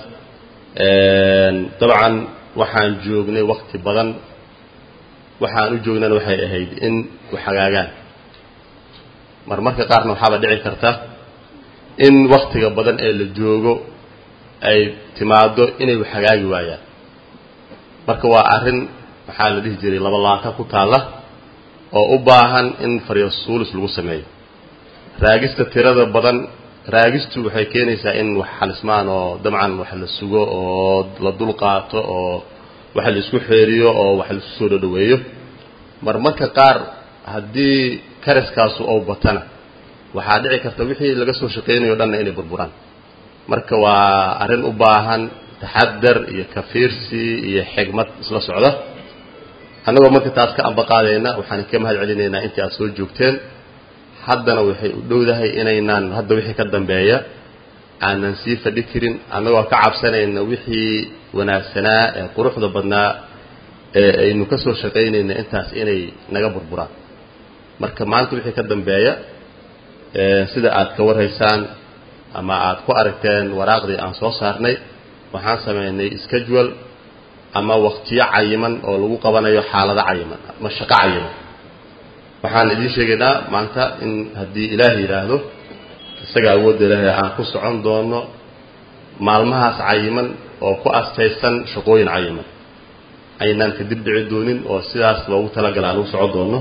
dabcan waxaan joognay wakti badan waxaan u joognana waxay ahayd in wax hagaagaan marmarka qaarna waxaaba dhici karta in waktiga badan ee la joogo ay timaado inay wax hagaagi waayaan marka waa arrin waxaa la dhihi jiray laba laaka ku taalla oo u baahan in faryasuulis lagu sameeyo raagista tirada badan raagistu waxay keenaysaa in wax xalismaan oo dabcan wax la sugo oo la dul qaato oo wax la isku xeeriyo oo wax laisku soo dhodhoweeyo marmarka qaar haddii karaskaasu ou batana waxaa dhici karta wixii laga soo shaqaynayo o dhanna inay burburaan marka waa arrin u baahan taxadar iyo kafiirsi iyo xigmad isla socda annagoo marka taas ka ambaqaadayna waxaan ka mahad celinaynaa intii aad soo joogteen haddana waxay u dhowdahay inaynaan hadda wixii ka dambeeya aanan sii fadhi karin annagoo ka cabsanayna wixii wanaagsanaa ee quruxda badnaa ee aynu ka soo shaqaynayna intaas inay naga burburaan marka maanta wixii ka dambeeya sida aad ka warhaysaan ama aad ku aragteen waraaqdii aan soo saarnay waxaan samaynay schedule ama waktiyo cayiman oo lagu qabanayo xaalado cayiman ama shaqo cayiman waxaan idiin sheegaynaa maanta in haddii ilaah yidhaahdo isaga awoodda ilaahay aan ku socon doono maalmahaas cayiman oo ku astaysan shaqooyin cayiman aynaan kadib dhici doonin oo sidaas loogu talagala aan ugu socon doono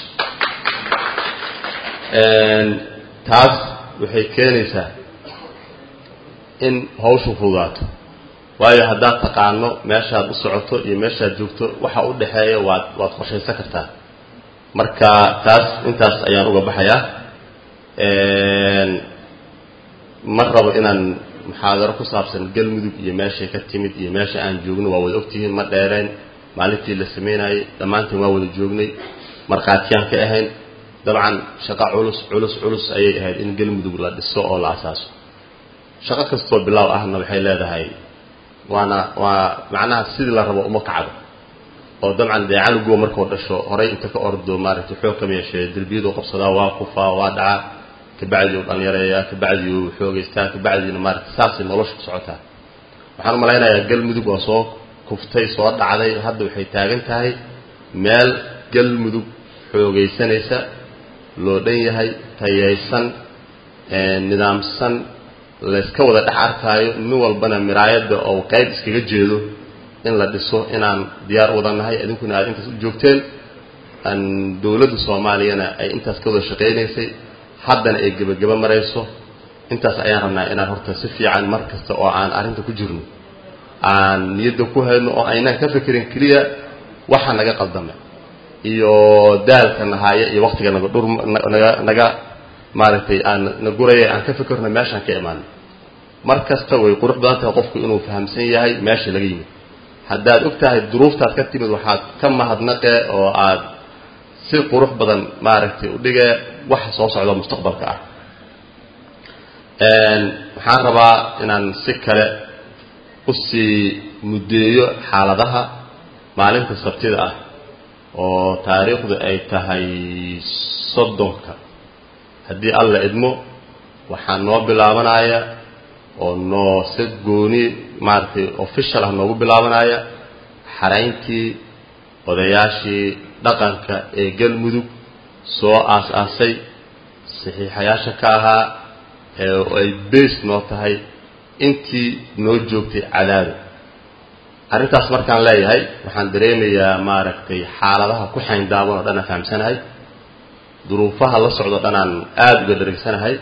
taas waxay keenaysaa in hawshu fududaato waayo haddaad taqaano meeshaad u socoto iyo meeshaad joogto waxa u dhexeeya waad waad qorshaysan kartaa marka taas intaas ayaan uga baxayaa ma rabo inaan muxaadaro ku saabsan galmudug iyo meeshay ka timid iyo meesha aan joogno waa wada ogtihiin ma dheereen maalintii la samaynayay dhammaantiin waa wada joognay markhaatiyaan ka ahayn dabcan shaqo culus culus culus ayay ahayd in galmudug la dhiso oo la asaaso shaqo kastoo bilaaw ahna waxay leedahay waana waa macnaha sidii la rabo uma kacdo oo dabcan dee canuguwa markuu dhasho horay inta ka ordo maaragtay xoog kama yeeshee derbiyaduu qabsadaa waa kufaa waa dhacaa kabacdii uu dhallinyareeyaa kabacdii uu xoogaystaa kabacdiina maaragtay saasay nolosha ku socotaa waxaan u malaynayaa galmudug oo soo kuftay soo dhacday hadda waxay taagan tahay meel galmudug xoogaysanaysa loo dhan yahay tayaysan nidaamsan layska wada dhex arkaayo nin walbana miraayadda oo qayb iskaga jeedo in la dhiso inaan diyaar u wada nahay idinkuna aad intaas u joogteen aan dowladda soomaaliyana ay intaas ka wada shaqaynaysay haddana ay gebageba marayso intaas ayaan rabnaa inaan horta si fiican mar kasta oo aan arrinta ku jirno aan niyadda ku hayno oo aynaan ka fekerin keliya waxa naga qaldamay iyo daalka nahaaya iyo waktiga naga dhur naga naga maaragtay aan na guraya aan ka fekerno meeshaan ka imaano mar kasta way qurux badan tahay qofku inuu fahamsan yahay meesha laga yimid haddaad og tahay duruuftaad ka timid waxaad ka mahadnaqe oo aad si qurux badan maaragtay u dhige waxa soo socda mustaqbalka ah waxaan rabaa inaan si kale usii muddeeyo xaaladaha maalinta sabtida ah oo taariikhdu ay tahay soddonka haddii alla idmo waxaa noo bilaabanaya oo noo si gooni maaragtay official ah noogu bilaabanaya xarayntii odayaashii dhaqanka ee galmudug soo aas-aasay saxiixayaasha ka ahaa ee ay base noo tahay intii noo joogtay cadaado arrintaas markaan leeyahay waxaan dareemayaa maaragtay xaaladaha ku xayndaaban oo dhan aan fahamsanahay duruufaha la socdo dhan aan aada uga dhareegsanahay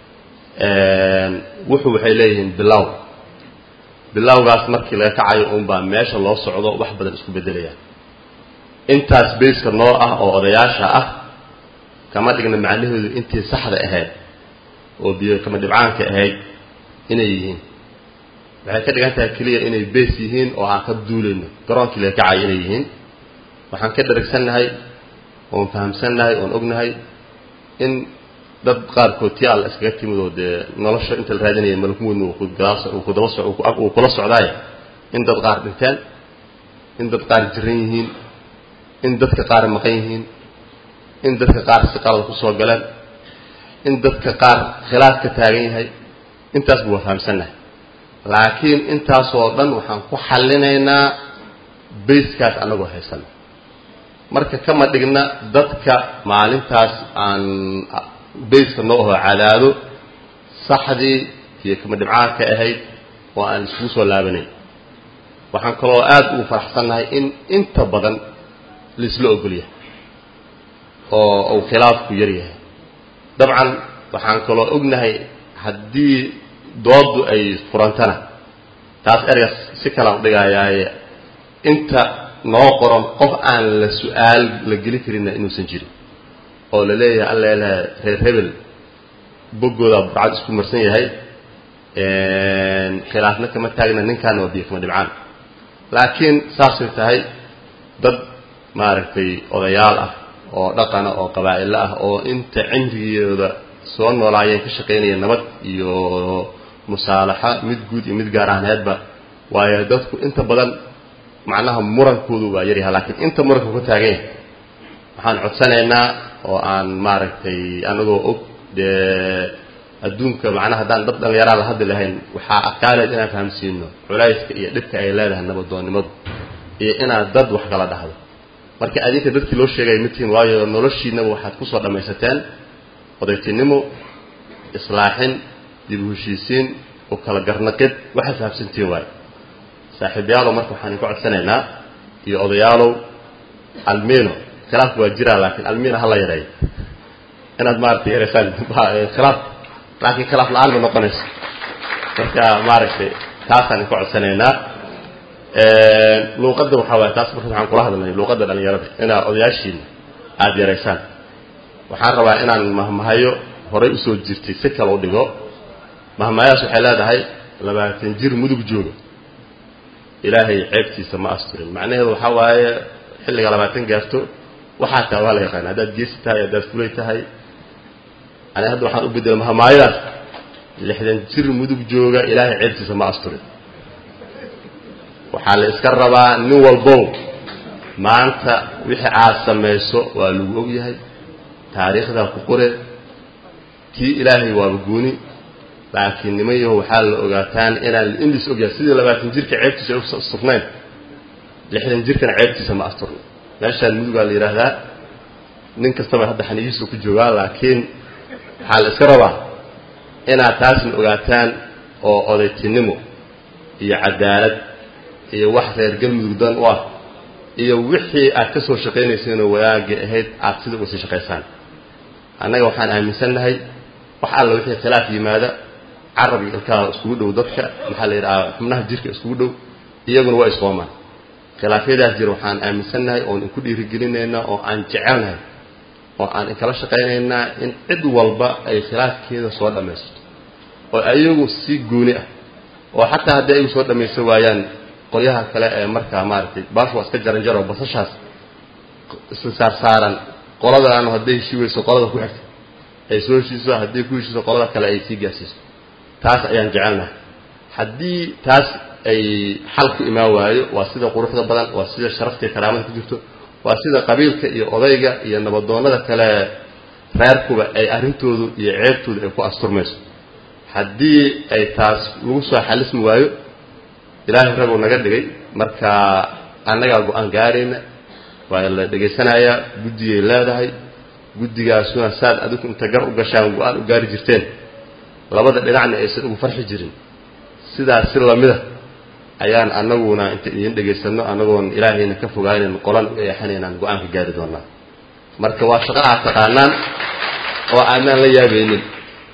wuxuu waxay leeyihiin bilow bilowgaas markii laga kacayo unbaa meesha loo socdo wax badan isku beddelayaan intaas bayska noo ah oo odayaasha ah kama dhigna macnaheedu intii saxda ahayd oo biyo kama dhibcaanka ahayd inay yihiin waxay ka dhigan tahay keliya inay beys yihiin oo aan ka duulayno garoonkii laga kacayo inay yihiin waxaan ka dharagsannahay oon fahamsannahay oon ognahay in dad qaarkood tii alla iskaga timid oo dee nolosha inta la raadinaya malakmoodna uu kudaba uu kula socdaay in dad qaar dhinteen in dad qaar jiran yihiin in dadka qaar maqan yihiin in dadka qaar si qalad ku soo galeen in dadka qaar khilaaf ka taagan yahay intaasba waa fahamsannahay laakiin intaasoo dhan waxaan ku xallinaynaa bayskaas annagoo haysana marka kama dhigna dadka maalintaas aan bayska noo aho cadaado saxdii iyo kama dhibcaanka ahayd oo aan iskugu soo laabanayn waxaan kaloo aada ugu faraxsannahay in inta badan laisla ogol yahay oo uu khilaafku yar yahay dabcan waxaan kaloo ognahay haddii dooddu ay furantana taas ergas si kalaan u dhigayaaye inta noo qoran qof aan la su-aal la geli karinna inuusan jirin oo la leeyahay alla leeyahay reer hebel boggoodaa burcad isku marsan yahay khilaafna kama taagna ninkaana waa biyo kama dhibcaan laakiin saasay tahay dad maaragtay odayaal ah oo dhaqana oo qabaa'ilo ah oo inta cimrigooda soo noolaayeen ka shaqaynaya nabad iyo musaalaxa mid guud iyo mid gaar ahneedba waayo dadku inta badan macnaha murankoodu waa yaryahay laakiin inta muranka ka taagan yahay waxaan codsanaynaa oo aan maaragtay anagoo og dee adduunka macnaha haddaan dad dhallinyaraa la hadli lahayn waxaa adkaaleed inaan fahamsiino culayska iyo dhibka ay leedahay nabadoonnimadu iyo inaad dad wax kala dhahdo marka adinka dadkii loo sheegaya mitiin waayo noloshiinaba waxaad kusoo dhammaysateen odaytinimo islaaxin dib u heshiisiin u kala garnaqid waxaad fahamsantiin waayo saaxiibayaalow marka waxaan idinku codsanaynaa iyo odayaalow almino khilaafku waa jiraa laakiin almino hala yareeyo inaad maaragtay yareysaan khilaaf laakiin khilaaf la-aan ma noqonayso marka maaragtay taasaan idinku codsanaynaa luuqadda waxaa waaya taas marka waxaan kula hadlnay luuqadda dhalinyarada inaad odayaashiina aada yaraysaan waxaan rabaa inaan mahmahayo horay usoo jirtay si kale u dhigo mahmahayaas waxay leedahay labaatan jir mudug jooga ilaahay ceebtiisa ma asturin macnaheedu waxaa waaye xilliga labaatan gaarto waxaa taa waa la yaqaana haddaad geesi tahay haddaad fulay tahay ani hadda waxaan u bedela mahmaayadaas lixdan jir mudug jooga ilaahay ceebtiisa ma asturin waxaa la iska rabaa nin walbow maanta wixii aad samayso waa lagu og yahay taariikhdaa ku qore tii ilaahay waaba gooni laakiin niman yaho waxaa la ogaataan inaan in lis ogyahay sidii labaatan jirka ceebtiisa ay u asturnayn lixdan jirkana ceebtiisa ma asturno meeshaan mudugaa la yidhaahdaa nin kastaba hadda xaniyihiisu ku joogaa laakiin waxaa la iska rabaa inaad taasna ogaataan oo odaytinimo iyo cadaalad iyo wax reer galmudug dan u ah iyo wixii aad ka soo shaqaynayseenoo wadaagga ahayd aad sida uga sii shaqaysaan annaga waxaan aaminsannahay wax alla wixii khilaaf yimaada carab iyo ilkaha iskugu dhow dadka maxaa la yidhahaa xubnaha jirka iskugu dhow iyaguna waa isqoomaan khilaafyadaas jira waxaan aaminsannahay oon inku dhiirigelinaynaa oo aan jecelnahay oo aan inkala shaqaynaynaa in cid walba ay khilaafkeeda soo dhammaysato oo ayagu si gooni ah oo xataa haddii ayagu soo dhammaysan waayaan qolyaha kale ee markaa maaragtay baashu waa iska jaran jaro basashaas isla saarsaaran qoladaanu hadday heshii weyso qolada ku xigta ay soo heshiiso hadday ku heshiiso qolada kale ay sii gaarsiiso taas ayaan jecelnahay haddii taas ay xal ku imaan waayo waa sida quruxda badan waa sida sharafta iyo karaamada ku jirto waa sida qabiilka iyo odayga iyo nabadoonnada kale reerkuba ay arrintoodu iyo ceebtoodu ay ku asturmayso haddii ay taas lagu soo xalismi waayo ilaahay raguu naga dhigay marka annagaa go-aan gaarayna waa la dhegaysanayaa guddigay leedahay guddigaasuna saad adigu inta gar u gashaan go-aan u gaari jirteen labada dhinacna aysan ugu farxi jirin sidaas si lamida ayaan annaguna inta idin dhegaysanno annagoon ilaahayna ka fogaanan qolan u eexanaynaan go-aanka gaari doonaa marka waa shaqo aad taqaanaan oo aanaan la yaabaynin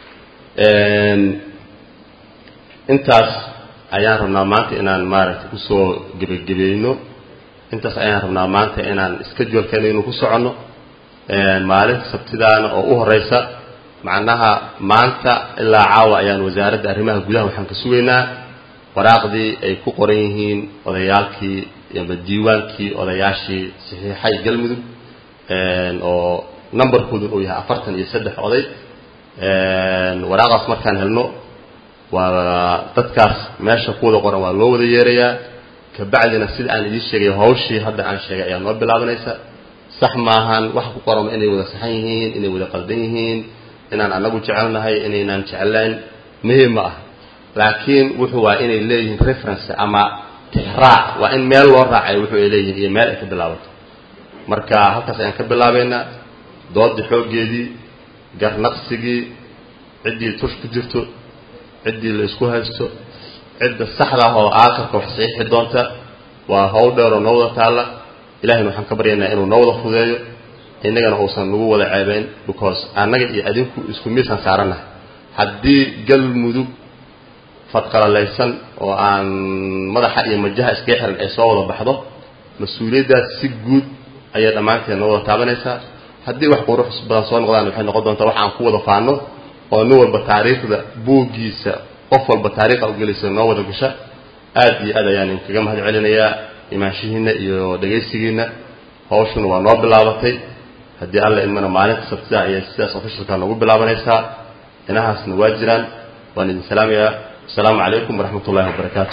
intaas ayaan rabnaa maanta inaan maaragtay kusoo gebagabayno intaas ayaan rabnaa maanta inaan schedulkeena inuu ku soconno maalinta sabtidaana oo u horeysa macnaha maanta ilaa caawa ayaan wasaaradda arrimaha gudaha waxaan ka sugaynaa waraaqdii ay ku qoran yihiin odayaalkii ama diiwaankii odayaashii saxiixay galmudug oo numberkoodun uu yahay afartan iyo saddex oday waraaqdaas markaan helno waa dadkaas meesha ku wada qoran waa loo wada yeerayaa kabacdina sida aan idiin sheegay hawshii hadda aan sheegay ayaa noo bilaabanaysa sax maahan waxa ku qoran inay wada saxan yihiin inay wada qaldan yihiin inaan annagu jecelnahay inaynaan jeclayn muhiim ma ah laakiin wuxuu waa inay leeyihiin reference ama tixraac waa in meel loo raacay wuxuu ay leeyihiin iyo meel ay ka bilaabato marka halkaas ayaan ka bilaabaynaa doodii xooggeedii garnaqsigii ciddii tush ku jirto ciddii la isku haysto cidda saxda ah oo aakarka wax saxiixi doonta waa hawl dheeroo noo wada taalla ilahayna waxaan ka baryaynaa inuu noo wada fudeeyo innagana uusan nagu wada ceebayn because annaga iyo adinku isku miisaan saarannahay haddii galmudug fadqalalaysan oo aan madaxa iyo majaha iskaga xiran ay soo wada baxdo mas-uuliyaddaas si guud ayay dhammaanteed noo wada taabanaysaa haddii wax qurux badan soo noqdaan waxay noqon doontaa wax aan ku wada faano oo nin walba taariikhda buuggiisa qof walba taariikha ugelaysa noo wada gasha aad iyo aad ayaan inkaga mahad celinayaa imaanshihiinna iyo dhegaysigiinna hawshuna waa noo bilaabatay haddii alla idmana maalinta sabtida ayay sidaas ofishalka noogu bilaabanaysaa inahaasna waa jiraan waan idin salaamayaa asalaamu calaykum waraxmat ullahi wabarakaatu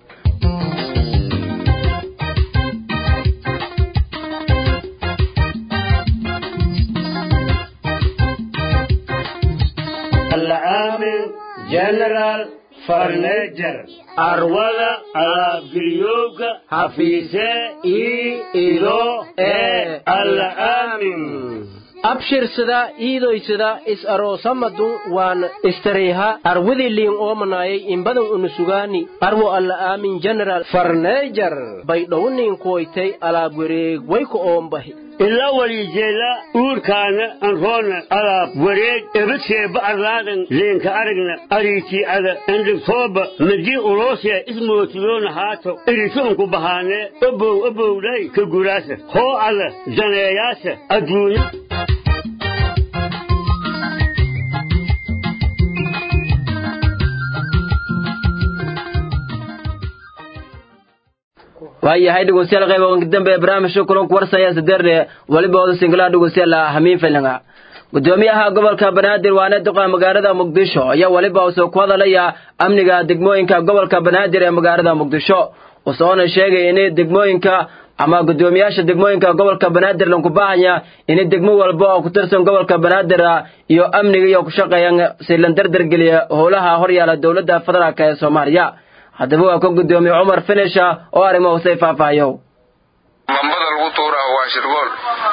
العامل جنرال فرنيجر أرولا على بريوك حفيظة إي إلو إي العامل abshirsada iidoysada is aroosamadun waan istareyha arwidiliin oomanayay imbadan unusugaani arwo alla aamin general farneejar baydhowniin kuwaytay alaab wareeg wayku oombahi ila walijeela uurkaana anroona alaab wareeg ebadseeba arlaadan leenka aragna ariitii ada endhigtooba madii uloosee ismootiyoona haato irituunku bahaanee obow obowdhay ka guraasa hoo ada daneeyaasa adduunya waayahay dhegeystayaal qayb oo dambe ee barnaamijka kulanku warsaya sadeerne waliba wada singlaha dhegeystayaal hamiin filinga gudoomiyaha gobolka banaadir waana duqa magaalada muqdisho ayaa waliba uu soo ku hadalaya amniga degmooyinka gobolka banaadir ee magaalada muqdisho usoona sheegay in degmooyinka ama guddoomiyaasha degmooyinka gobolka banaadir lanku baahanya ini degmo walba oo ku tirsan gobolka banaadir iyo amniga iyo ku shaqeeyaan si lan dardargeliya howlaha horyaala dowladda federaalk ee soomaaliya haddaba waa ka guddoomiye cumar finisha oo arrimo husay faahfaahiyo bambada lagu tuuraha waa shirgool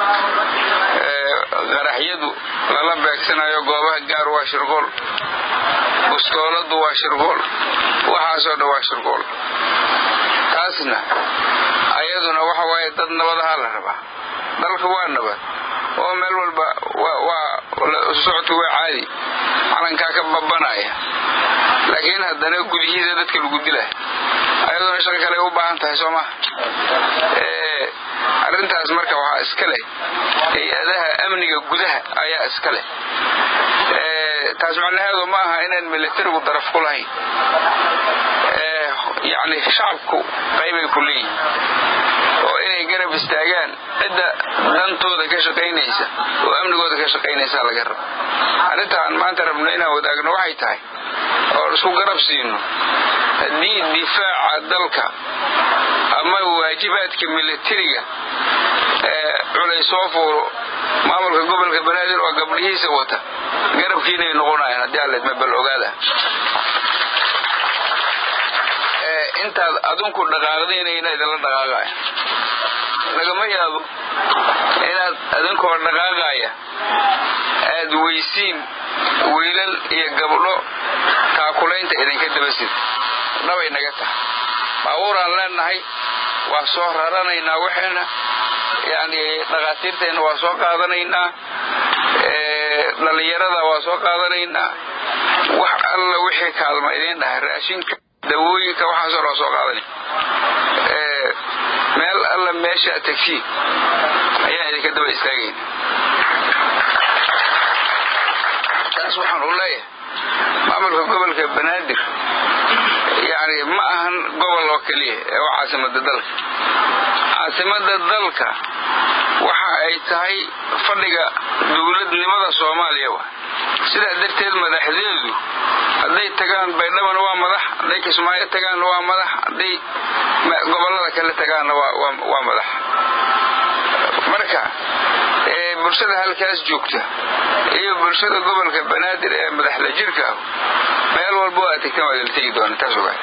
qaraxyadu lala beegsanayo goobaha gaar waa shirgool bustooladu waa shirgool waxaasoo dhan waa shirgool taasna ayaduna waxa waaye dad nabadahaa la rabaa dalka waa nabad oo meel walba waa socodku waa caadi calankaa ka babanaya laakiin haddana gudihiisa dadka lagu dilay ayaduna shaqo kale u baahan tahay soo maha arrintaas marka waxaa iska leh hay-adaha amniga gudaha ayaa iska leh taas macnaheedu ma aha inaan militarigu daraf ku lahayn yacni shacabku qaybay ku leeyihin oo inay garab istaagaan cidda dantooda ka shaqaynaysa oo amnigooda ka shaqaynaysa laga rabo arrintaan maanta rabno inaan wadaagno waxay tahay oo isku garab siino haddii difaaca dalka ama waajibaadka militariga ee culay soo fuuro maamulka gobolka banaadir oo gabdhihiisa wata garabkiinay noqonayaan haddii alleedma bal ogaada intaad adinku dhaqaaqdaynayna idinla dhaqaaqaya lagama yaabo inaad adinkoo dhaqaaqaya aad weysiin wiilal iyo gabdho taakulaynta idinka dabasid dhabay naga tahay baabuuraan leenahay waa soo raranaynaa waxayna yani dhakhaatiirteenna waa soo qaadanaynaa dhallinyarada waa soo qaadanaynaa wax alla wixii kaalma idiin dhahay raashinka dawooyinka waxaasoo dhan waa soo qaadanay meel alla meeshaa tegsiin ayaan idinka daba istaagayn taas waxaan u leeyahay maamulka gobolka banaadir yani ma ahan gobol oo keliya ee waa caasimada dalka caasimada dalka waxa ay tahay fadhiga dowladnimada soomaaliya wa sidaa darteed madaxdeedu hadday tagaan baydhabana waa madax hadday kismaayo tagaanna waa madax hadday gobolada kale tagaanna waa madax marka bulshada halkaas joogta iyo bulshada gobolka banaadir ee madaxla jirka ah meel walba waa tegtan waa idil tegi doona taas ogaa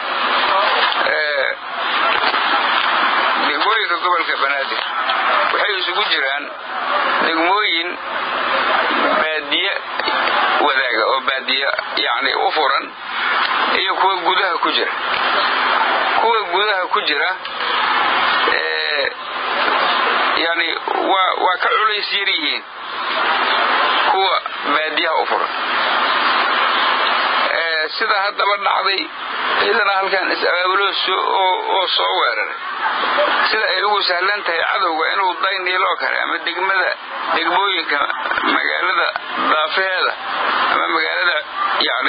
degmooyinka gobolka banaadir waxay isugu jiraan degmooyin baadiye wadaaga oo baadiye yani u furan iyo kuwa gudaha ku jira kuwa gudaha ku jira yani waa waa ka culays yar yihiin kuwa baadiyaha u furan sida haddaba dhacday ciidana halkan is-abaabulo oo soo weeraray sida ay ugu sahlan tahay cadowga inuu dayniiloo kale ama degmada degmooyinka magaalada daafaheeda ama magaalada yani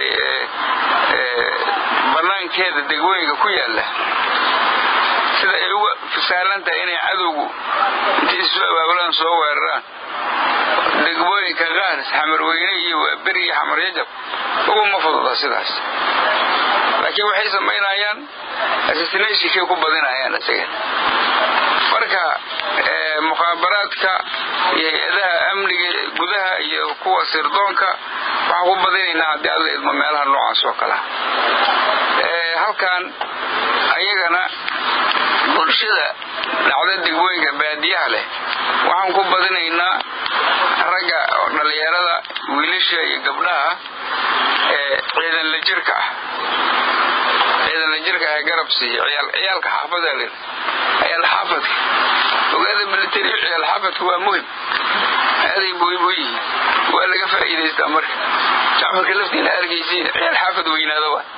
banaankeeda degmooyinka ku yaala sida ay ugu sahlan tahay inay cadowgu intay isu abaabulaan soo weeraraan degmooyinka qaaris xamarweyne iyo waaberi iyo xamar yajab uguma fududa sidaas laakiin waxay samaynayaan assassinationkay ku badinayaan isaga marka mukhaabaraadka iyo hay-adaha amniga gudaha iyo kuwa sirdoonka waxaan ku badinaynaa haddii alla idmo meelaha noocaas oo kalea halkan ayagana bulshada dhacda degmooyinka baadiyaha leh waxaan ku badinaynaa ragga dhallinyarada wiilasha iyo gabdhaha ee ciidan la jirka ah ciidan la jirka ah garab siiya ciyaalka xaafada l ciyaal xaafadka ogaada military ciyaal xaafadka waa muhim aaday muhim u yihiin waa laga faa'iidaystaa marka shacbarka laftiina arkaysiin ciyaal xaafad weynaada waa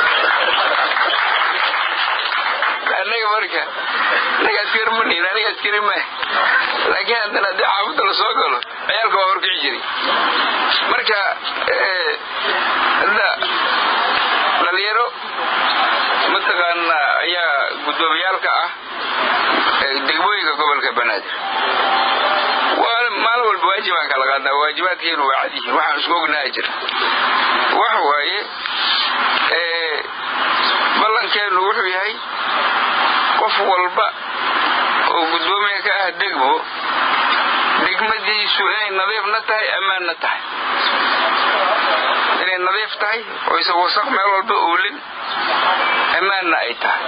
annaga marka anaga askari manihin aniga askari mah laakiin haddana haddii xaafadda la soo galo ciyaalka waa horkici jiray marka hadda dhalinyaro mataqaana ayaa guddoomiyaalka ah degmooyinka gobolka banaadir waa maalin walba waajibaan kala qaadnaa waajibaadkeenu waa cad yihiin waxaan isku ognaha jira waxa waaye ballankeennu wuxuu yahay qof walba oo guddoomiya ah degmo degmadiisu inay nadiifna tahay ammaanna tahay inay nadiif tahay oyse wasaq meel walba oolin ammaanna ay tahay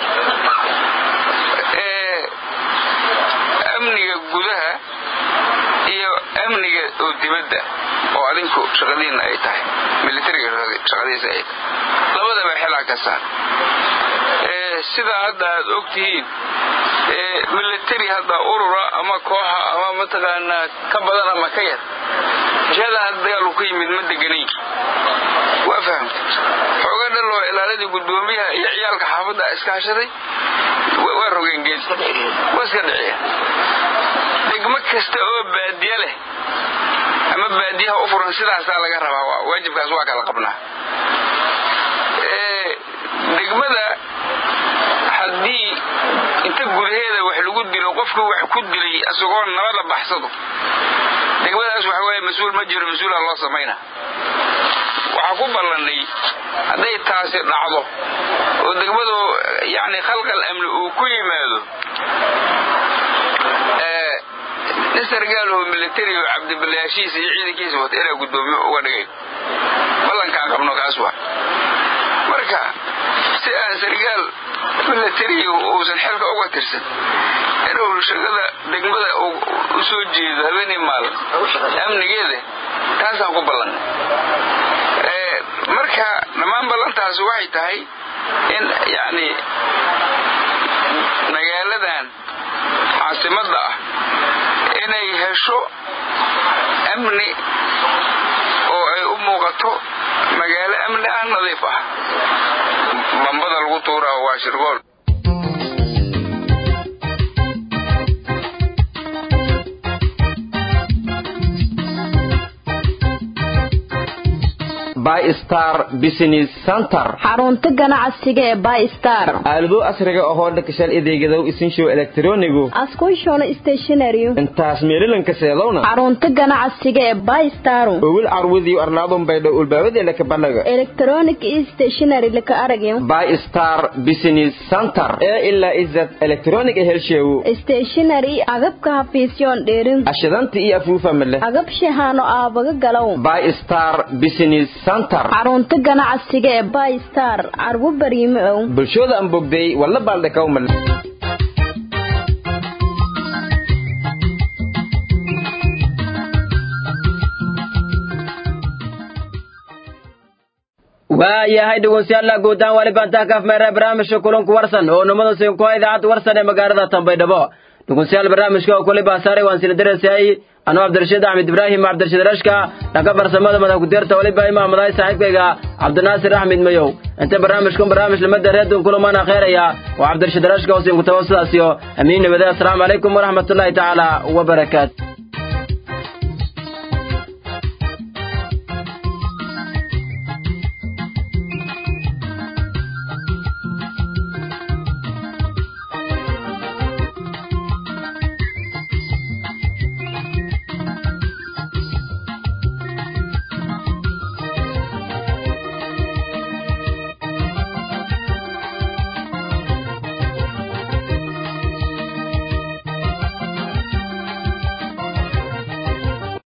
amniga gudaha iyo amniga oo dibadda oo adinku shaqadiinna ay tahay militariga shaqadiisa ay tahay labadaba xilaa ka saar sidaa hadda aad og tihiin military hadda urura ama kooxa ama mataqaanaa ka badan ama ka yar heshadan hadda dagaalku ka yimid ma deganayn waa fahamta xooga dhan oo ilaaladii guddoomiyaha iyo ciyaalka xaafadda iskaashaday waa rogeen geed waa iska dhiciyeen degmo kasta oo baadiye leh ama baadiyaha u furan sidaasaa laga rabaa waajibkaas waa kala qabnaa degmada haddii inta gudaheeda wax lagu dilo qofku wax ku dilay asagoo nabada baxsado degmadaas waxa weeye mas-uul ma jiro mas-uula loo samayna waxaa ku ballannay hadday taasi dhacdo oo degmadu yacni khalqal amni uu ku yimaado nin sargaaloo militari oo cabdiballayaashiisa iyo ciidankiisa wata inaa guddoomiye uga dhigay ballankaan qabno kaas waa marka si aan sargaal militariga uusan xilka uga tirsan inuu shaqada degmada u soo jeedo habeenii maalin amnigeeda taasaan ku ballannay marka dhammaan ballantaasi waxay tahay in yacni magaaladan caasimadda ah inay hesho amni oo ay u muuqato magaalo amni ah nadiif ah bambada lagu tuuraa waa shirgool bystar business center xarunta ganacsiga ee bystar aalado casriga ahoo dhakashaal adeegadow isinshow elektronigu askushona stationary intaas meelilanka seedowna xarunta ganacsiga ee bystar owil carwadiyo arlaadon baydho ulbaabadeela ka banaga electronic stationary laka aragyo bystar business center ee ilaa izad electronic helsheewo stationary agabka hafiisyoon dheerin ashidanta iyo afuufa male agab shahaano aabaga galow bystar business xarunta ganacsiga ee bystar carwo bariime ow bulshooda aan bogday walla baaldhakawmal waayahay dhegeystayaal guud ahaan wali bantaa kaaf meera barnaamijka kulanku warsan oo numada siinkuha idaacadda warsan ee magaalada Tanbaydhabo dhegeystayaal barnaamijka oo kulli baasaare waan sila dareesay anuu Cabdirashiid Axmed Ibrahim Cabdirashiid Rashka dhanka farsamada madax ku deerta waliba imaamaday saaxiibkayga Cabdinaasir Axmed Mayow inta barnaamijkan barnaamij lamada reedun kulamana khayraya waa Cabdirashiid Rashka oo siin ku tawassudaasiyo amiin nabada assalamu alaykum wa rahmatullahi ta'ala wa barakaatuh